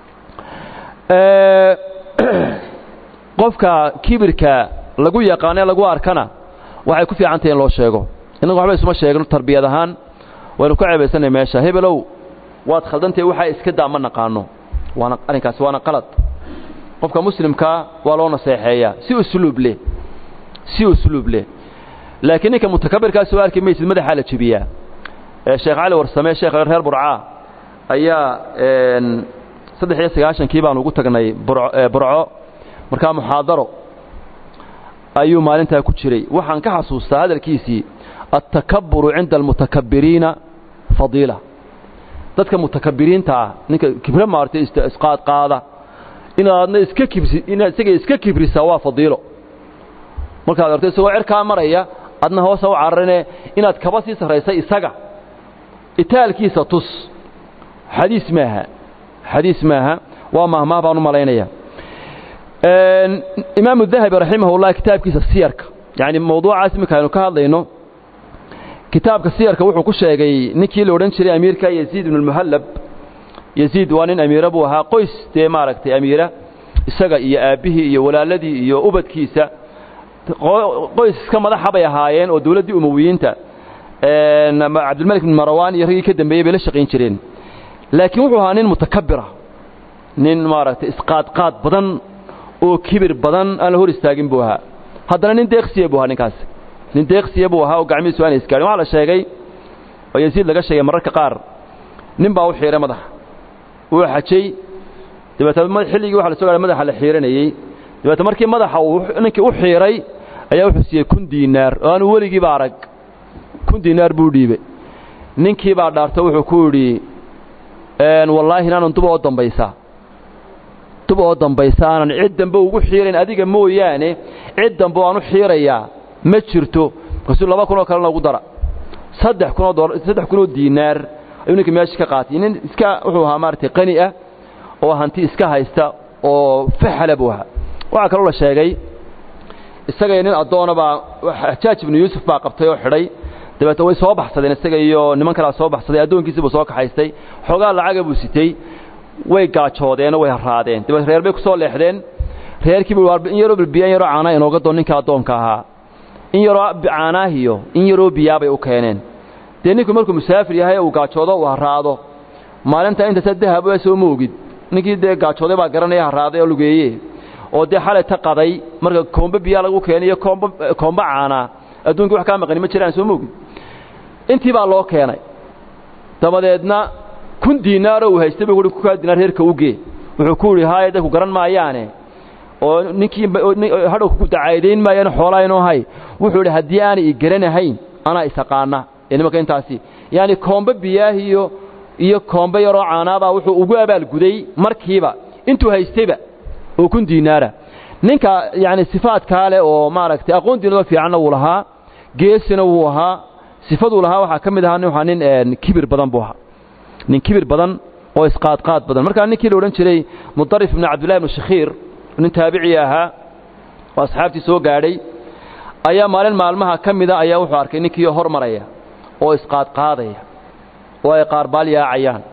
qofka kibirka lagu yaqaanee lagu arkana waxay ku fiican tahay in loo sheego innagu waxba isuma sheegno tarbiyad ahaan waynu ka ceebaysanay meesha hebelow waad khaldantahay waxaa iska daa ma naqaano waana arrinkaasi waana qalad qofka muslimkaa waa loo naseexeeyaa si usluub leh si usluub leh laakiin ninka mutakabirkaa soo arki maysid madaxaa la jebiyaa sheekh cali warsame sheekh reer burcaa ayaa saddex iyo sagaashankii baanu ugu tagnay burco markaa muxaadaro ayuu maalintaa ku jiray waxaan ka xasuustaa hadalkiisii altakaburu cinda almutakabbiriina fadiila dadka mutakabbiriinta ah ninka kibre maartay isqaadqaada inaadna iska kibri inaad isaga iska kibrisaa waa fadiilo markaad arto isagoo cerkaa maraya adna hoosa u cararine inaad kaba sii sarraysay isaga itaalkiisa tus xadiis maaha xadiis maaha waa mahmaah baan u malaynaya imaamu dahabi raximahullah kitaabkiisa siyarka yani mawduucaas iminka aynu ka hadlayno kitaabka siyarka wuxuu ku sheegay ninkii la odhan jiray amiirka yaziid ibnu lmuhallab yaziid waa nin amiira buu ahaa qoys dee maaragtay amiira isaga iyo aabbihii iyo walaaladii iyo ubadkiisa qoys iska madaxa bay ahaayeen oo dawladdii umowiyiinta cabdilmalik bin marawaan iyo raggii ka dambeeyey bay la shaqayn jireen laakiin wuxuu ahaa nin mutakabira nin maaragtay isqaadqaad badan oo kibir badan aan la hor istaagin buu ahaa haddana nin deeqsiya buu ahaa ninkaasi nin deeqsiya buu ahaa oo gacmihiisu aanay isgaadhin waxaa la sheegay oo yaziid laga sheegay mararka qaar nin baa u xiiray madaxa wuu xajay dabeetna xilligii waxa la soo gaadhay madaxa la xiiranayey dabeetna markii madaxa uu ninkii u xiiray ayaa wuxuu siiyey kun diinaar oo aanu weligiiba arag kun diinaar buu dhiibey ninkii baa dhaarto wuxuu ku yidhi wallaahi inaanan duba oo dambaysaa duba oo dambaysa aanan cid dambe ugu xiirayn adiga mooyaane cid dambe oo aan u xiirayaa ma jirto markaasuu laba kun oo kalena ugu dara saddex kunoo dolar saddex kunoo diinaar ayuu ninkii meesha ka qaatay nin iska wuxuu ahaa maaragtay qani ah oo hanti iska haysta oo faxala buu ahaa waxaa kaloo la sheegay isagaiyo nin addoona baa xajaaj ibnu yuusuf baa qabtay oo xidhay dabeetna way soo baxsadeen isaga iyo niman kalaa soo baxsaday addoonkiisii buu soo kaxaystay xoogaa lacaga buu sitay way gaajoodeenoo way haraadeen dabeed reer bay ku soo leexdeen reerkiiba in yaroo biya in yaroo caanaa inooga doon ninka addoonka ahaa in yaroo caanaahiyo in yaroo biyaabay u keeneen dee ninku markuu musaafir yahay uu gaajoodo uu haraado maalinta intasa dahab soo ma ogid ninkii dee gaajooday baa garanaya haraaday oo lugeeye oo dee xalay ta qaday marka koombe biyaa lagu keeniyo koomb koombe caanaa adduunkii wax kaa maqani ma jiraan soo ma ogid intii baa loo keenay dabadeedna kun diinaaroo uu haystay buu ku kaa diinaar reerka ugee wuxuu ku yidhi haye dadku garan maayaane oo ninkii hadhow ku dacaydayn maayaan xoolaa inuu hay wuxuu idhi haddii aanay i garanahayn anaa isaqaana ee nimanka intaasi yaani koombe biyaahiyo iyo koombe yaroo caanaabaa wuxuu ugu abaalguday markiiba intuu haystayba oo kun diinaara ninka yacni sifaadkaa leh oo maaragtay aqoon diinado fiicanna wuu lahaa geesina wuu ahaa sifaduu lahaa waxaa ka mid ahaa waa nin kibir badan buu ahaa nin kibir badan oo isqaadqaad badan markaa ninkii la odhan jiray mudarif ibnu cabdillahi ibnu shakhiir nin taabicii ahaa oo asxaabtii soo gaadhay ayaa maalin maalmaha ka mida ayaa wuxuu arkay ninkii hor maraya oo isqaadqaadaya oo ay qaarbaal yaacayaan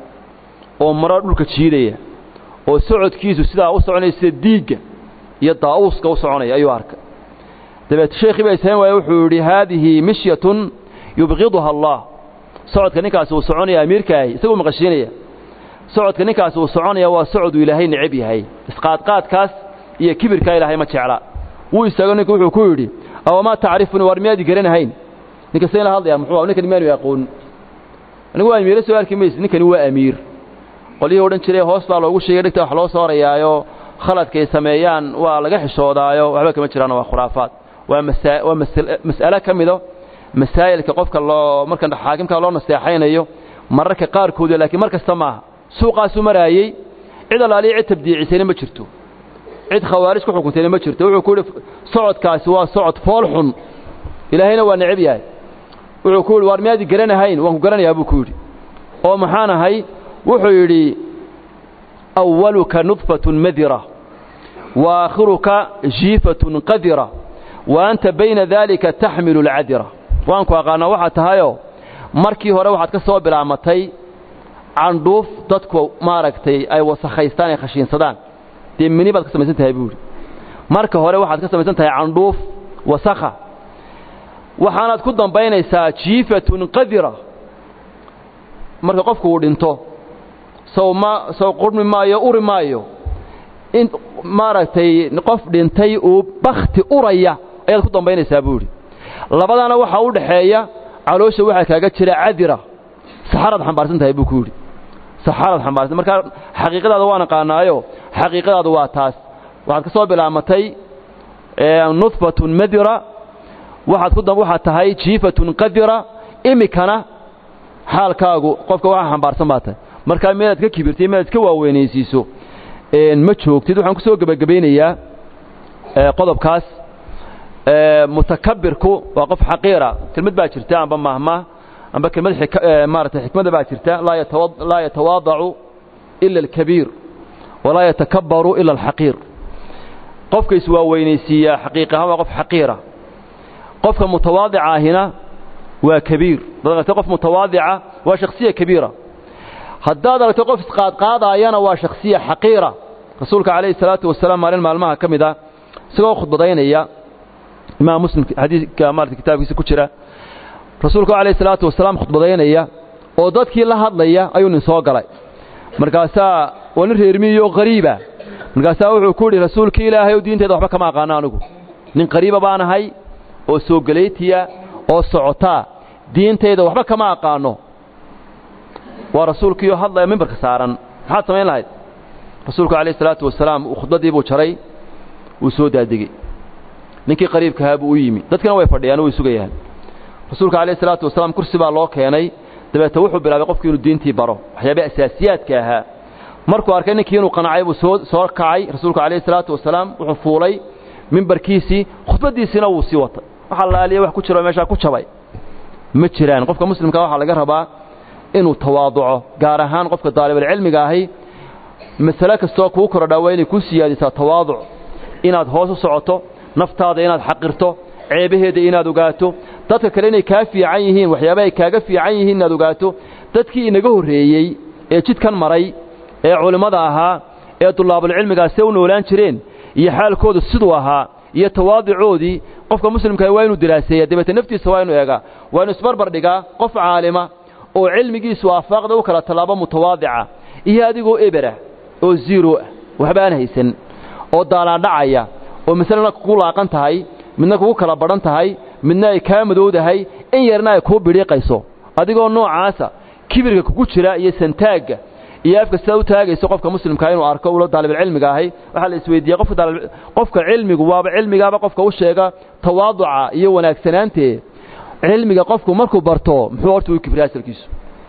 oo maro dhulka jiidaya oo socodkiisu sidaa u soconaya sida diigga iyo daa'uuska u soconaya ayuu arkay dabeet sheekhii baa ishayn waaya wuxuu yidhi haadihi mishyatun yubqiduha allah socodka ninkaasi uu soconaya amiirkaahi isaguu maqashiinaya socodka ninkaasi uu soconaya waa socoduu ilaahay necab yahay isqaadqaadkaas iyo kibirkaa ilaahay ma jecla wuu istaago ninku wuxuu ku yidhi awamaa tacrifuni war miyaadi garanahayn ninka sayna hadlaya muxuu ninkani miyaanu aqoon anigu waa amiire soo arki mayse ninkani waa amiir qolyihii odhan jiray hoos baa loogu sheegay dhigta wax loo soorayaayo khaladkay sameeyaan waa laga xishoodaayo waxba kama jiraan waa khuraafaad waa masaa waa mas'alo ka mido masaa'ilka qofka loo marka xaakimka loo naseexaynayo mararka qaarkooda laakiin mar kasta maaha suuqaasuu maraayey cid allaaliya cid tabdiicisayna ma jirto cid khawaarij ku xukuntayna ma jirto wuxuu ku yidhi socodkaasi waa socod fool xun ilaahayna waa necab yahay wuxuu ku yidhi waar miyaadi garanahayn waan ku garanayaa buu ku yidhi oo maxaan ahay wuxuu yidhi awaluka nudfatun madira wa aakhiruka jiifatun qadira wa anta bayna daalika taxmilu alcadira waan ku aqaanaa waxaad tahayoo markii hore waxaad ka soo bilaamatay candhuuf dadku maaragtay ay wasakhaystaan ay khashiinsadaan dee mini baad ka samaysan tahay buu yidhi marka hore waxaad ka samaysan tahay candhuuf wasakha waxaanaad ku dambaynaysaa jiifatun qadira marka qofku uu dhinto sow ma sow qurmi maayo uri maayo in maaragtay qof dhintay uu bakhti uraya ayaad ku dambaynaysaa buu yidhi labadana waxaa u dhaxeeya caloosha waxaa kaaga jira cadira saxaraad xambaarsan tahay buu ku yidhi saxaraad xambaarsan markaa xaqiiqadaada waan aqaanaayo xaqiiqadaadu waa taas waxaad ka soo bilaamatay nudfatun madira waxaad ku waxaad tahay jiifatun qadira imikana xaalkaagu qofka waxa xambaarsan baa tahay markaa meelaad ka kibirtay meelaad ka waaweynaysiiso ma joogtid waxaan ku soo gebagabaynayaa qodobkaas mutakabirku waa qof xaqiira kelmad baa jirta amba mahma amba kelmad maarata xikmada baa jirta laa yatawaadacu ila alkabiir walaa yatakabbaru ila alxaqiir qofka iswaaweynaysiiyaa xaqiiq ahaan waa qof xaqiira qofka mutawaadica ahina waa kabiir dad aragtay qof mutawaadica waa shakhsiya kabiira haddaad aragto qof isqaadqaadaayana waa shakhsiya xaqiira rasuulka calayhi salaatu wasalaam maalin maalmaha ka mid ah isagoo khudbadaynaya imaam muslim xadiidka maarata kitaabkiisa ku jira rasuulku calayhi salaatu wasalaam khudbadaynaya oo dadkii la hadlaya ayuu nin soo galay markaasaa waa nin reermiyo qariiba markaasaa wuxuu ku yidhi rasuulkii ilaahay ow diinteeda waxba kama aqaano anigu nin qariiba baan ahay oo soo gelaytiya oo socotaa diintayda waxba kama aqaano waa rasuulkiioo hadlaya mimbarka saaran maxaad samayn lahayd rasuulku calayhi salaatu wasalaam khudbaddii buu jaray wuu soo daadegey ninkii qariibkahaa buu u yimi dadkina way fadhiyaan way sugayaan rasuulka calayhi salaatu wasalaam kursi baa loo keenay dabeete wuxuu bilaabay qofkii inuu diintii baro waxyaabih asaasiyaadka ahaa markuu arkay ninkii inuu qanacay buu soo soo kacay rasuulku calayhi salaatu wasalaam wuxuu fuulay mimbarkiisii khudbaddiisiina wuu sii watay waxa laaliya wax ku jiro meeshaa ku jabay ma jiraan qofka muslimka waxaa laga rabaa inuu tawaaduco gaar ahaan qofka daalibulcilmiga ahi masale kastoo kuu korodhaa waa inay kuu siyaadisaa tawaaduc inaad hoos u socoto naftaada inaad xaqirto ceebaheeda inaad ogaato dadka kale inay kaa fiican yihiin waxyaaba ay kaaga fiican yihiin inaad ogaato dadkii inaga horreeyey ee jidkan maray ee culimmada ahaa ee dulaabulcilmigaa see u noolaan jireen iyo xaalkoodu siduu ahaa iyo tawaadicoodii qofka muslimkaa waa inuu diraaseeya dabeete naftiisa waa inuu eegaa waa inu isbarbar dhigaa qof caalima oo cilmigiisu aafaaqda u kala tallaabo mutawaadica iyo adigoo ebera oo ziiro ah waxba aan haysan oo daalaadhacaya oo masalena kugu laaqan tahay midna kugu kala badhan tahay midna ay kaa madowdahay in yarna ay kuu bidhiiqayso adigoo noocaasa kibirka kugu jira iyo santaagga iyo afka sidaa u taagayso qofka muslimkaa inuu arko ula daalibilcilmiga ahay waxaa la isweydiiyey qofka qofka cilmigu waaba cilmigaaba qofka u sheega tawaaduca iyo wanaagsanaantee cilmiga qofku markuu barto muxuu horta u kibriya asalkiisu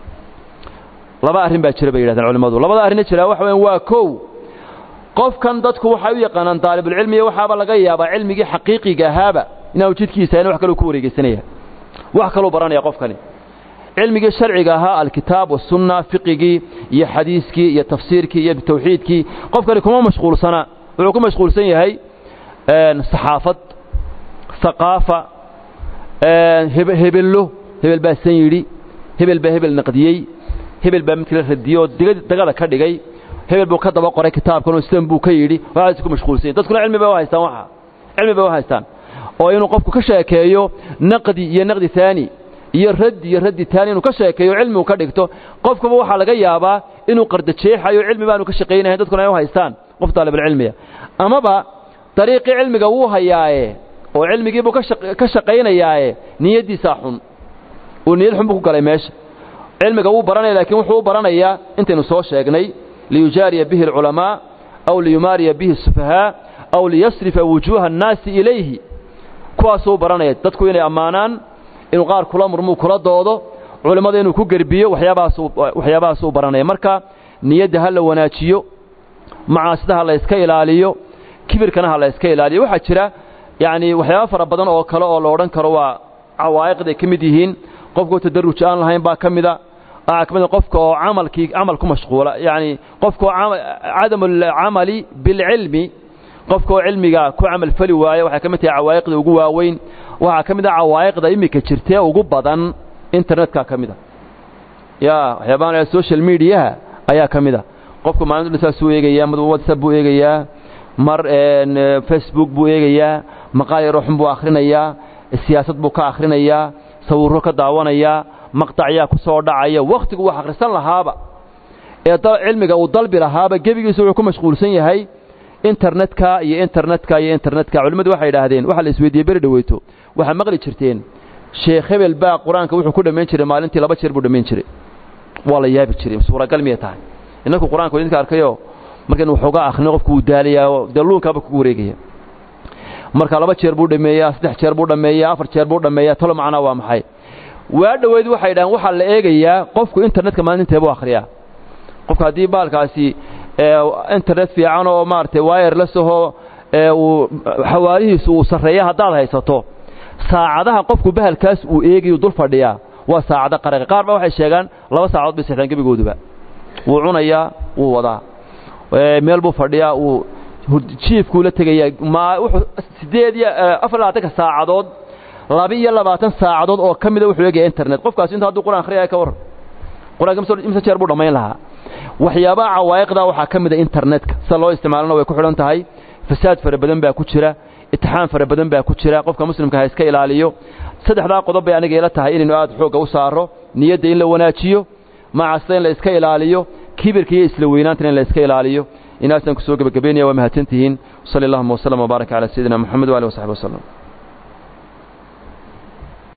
laba arrin baa jira bay yidhahdeen culimmadu labada arrinna jiraa waxa weyan waa kow qofkan dadku waxay u yaqaanaan daalibulcilmiya waxaaba laga yaabaa cilmigii xaqiiqiga ahaaba inaanu jidkiisa in wax kaloo ku wareegeysanaya wax kaluu baranaya qofkani cilmigii sharciga ahaa alkitaab wasunna fiqigii iyo xadiiskii iyo tafsiirkii iyo tawxiidkii qofkani kuma mashquulsana wuxuu ku mashquulsan yahay saxaafad haqaafa hebello hebel baa san yidhi hebel baa hebel naqdiyey hebel baa midkala radiyey oo dagada ka dhigay hebel buu ka daba qoray kitaabkan oo islan buu ka yidhi waxaas ku mashquulsan yahay dadkuna cilmi bay u haystaan waxa cilmi bay u haystaan oo inuu qofku ka sheekeeyo naqdi iyo naqdi taani iyo raddi iyo raddi taani inuu ka sheekeeyo cilmigu ka dhigto qofkuba waxaa laga yaabaa inuu qardajeexayo cilmi baanu ka shaqaynahay dadkuna ay u haystaan qof daalibulcilmiya amaba dariiqii cilmiga wuu hayaaye oo cilmigiibuu ka shaqaynayaaye niyaddiisaa xun uu niyad xun buu ku galay meesha cilmiga wuu baranaya laakiin wuxuu u baranayaa intaynu soo sheegnay liyujaariya bihi alculamaa aw liyumaariya bihi asufahaa aw liyasrifa wujuuha annaasi ilayhi kuwaasuu baranaya dadku inay ammaanaan inuu qaar kula murmuu kula doodo culimmada inuu ku gerbiyo waxyaabahaasuu baranaya marka niyadda ha la wanaajiyo macaasida ha la yska ilaaliyo kibirkana ha la yska ilaaliyo waxaa jira yacni waxyaaba fara badan oo kale oo la odhan karo waa cawaa'iqday ka mid yihiin qofkoo tadarruj aan lahayn baa ka mida waxaa ka mid qofka oo camalkii camal ku mashquula yacni qofka oo cadamu alcamali bilcilmi qofka oo cilmiga ku camal fali waayo waxay ka mid tahay cawaa'iqda ugu waaweyn waxaa ka mid ah cawaa'iqda iminka jirtee ugu badan internetka ka mid a ya waxyaabahan social mediaha ayaa ka mid a qofku maalintu saasuu eegayaa mid whatsapp buu eegayaa mar facebook buu eegayaa maqaal yaroo xun buu akhrinayaa siyaasad buu ka akhrinayaa sawirro ka daawanayaa maqtacyaa ku soo dhacaya wakhtigu wax akhrisan lahaaba ee cilmiga uu dalbi lahaaba gebigiisu wuxuu ku mashquulsan yahay internetka iyo internetka iyo internetka culimmadu waxay idhaahdeen waxaa la isweydiiyey beri dhaweyto waxaa maqli jirteen sheekh hebel baa qur-aanka wuxuu ku dhammayn jiray maalintii laba jeer buu dhammayn jiray waa la yaabi jiray suuragal miyay tahay innaku qur-aanka idinka arkayo markaynu waxoogaa akhrino qofku wuu daalayaa oo dee luunkaaba kugu wareegaya marka laba jeer buu dhammeeyaa saddex jeer buu dhammeeyaa afar jeer buu dhammeeyaa talo macnaa waa maxay waa dhoweyd waxay dhahaan waxaa la eegayaa qofku internetka maalinteebuu akhriyaa qofka haddii baalkaasi internet fiican oo maaragtay wireless ahoo uu xawaarihiisu uu sarreeya haddaad haysato saacadaha qofku bahalkaas uu eegayu dul fadhiyaa waa saacado qaraqi qaar ba waxay sheegaan laba saacadood bay seexdaan gebigooduba wuu cunayaa wuu wadaa meel buu fadhiyaa wuu jiifkuu la tegayaa ma wuxuu siddeed iyo afar labaatanka saacadood laba iyo labaatan saacadood oo ka mida wuxuu eegaya internet qofkaasi inta hadduu quraan akhriyaya ka warran qur-aanka imse jeer buu dhammayn lahaa waxyaabaha cawaa'iqda waxaa ka mida internetka sida loo isticmaalana way ku xidhan tahay fasaad fara badan baa ku jira itixaan fara badan baa ku jira qofka muslimka ha iska ilaaliyo saddexdaa qodob bay aniga ila tahay inaynu aad xoogga u saaro niyadda in la wanaajiyo macasta in la iska ilaaliyo kibirka iyo isla weynaantana in la iska ilaaliyo inaasaan ku soo gebagabaynaya waa mahadsantihiin sali allahuma wasllam wbaaraka calaa sayidina moxamed waali wasaxbi waslem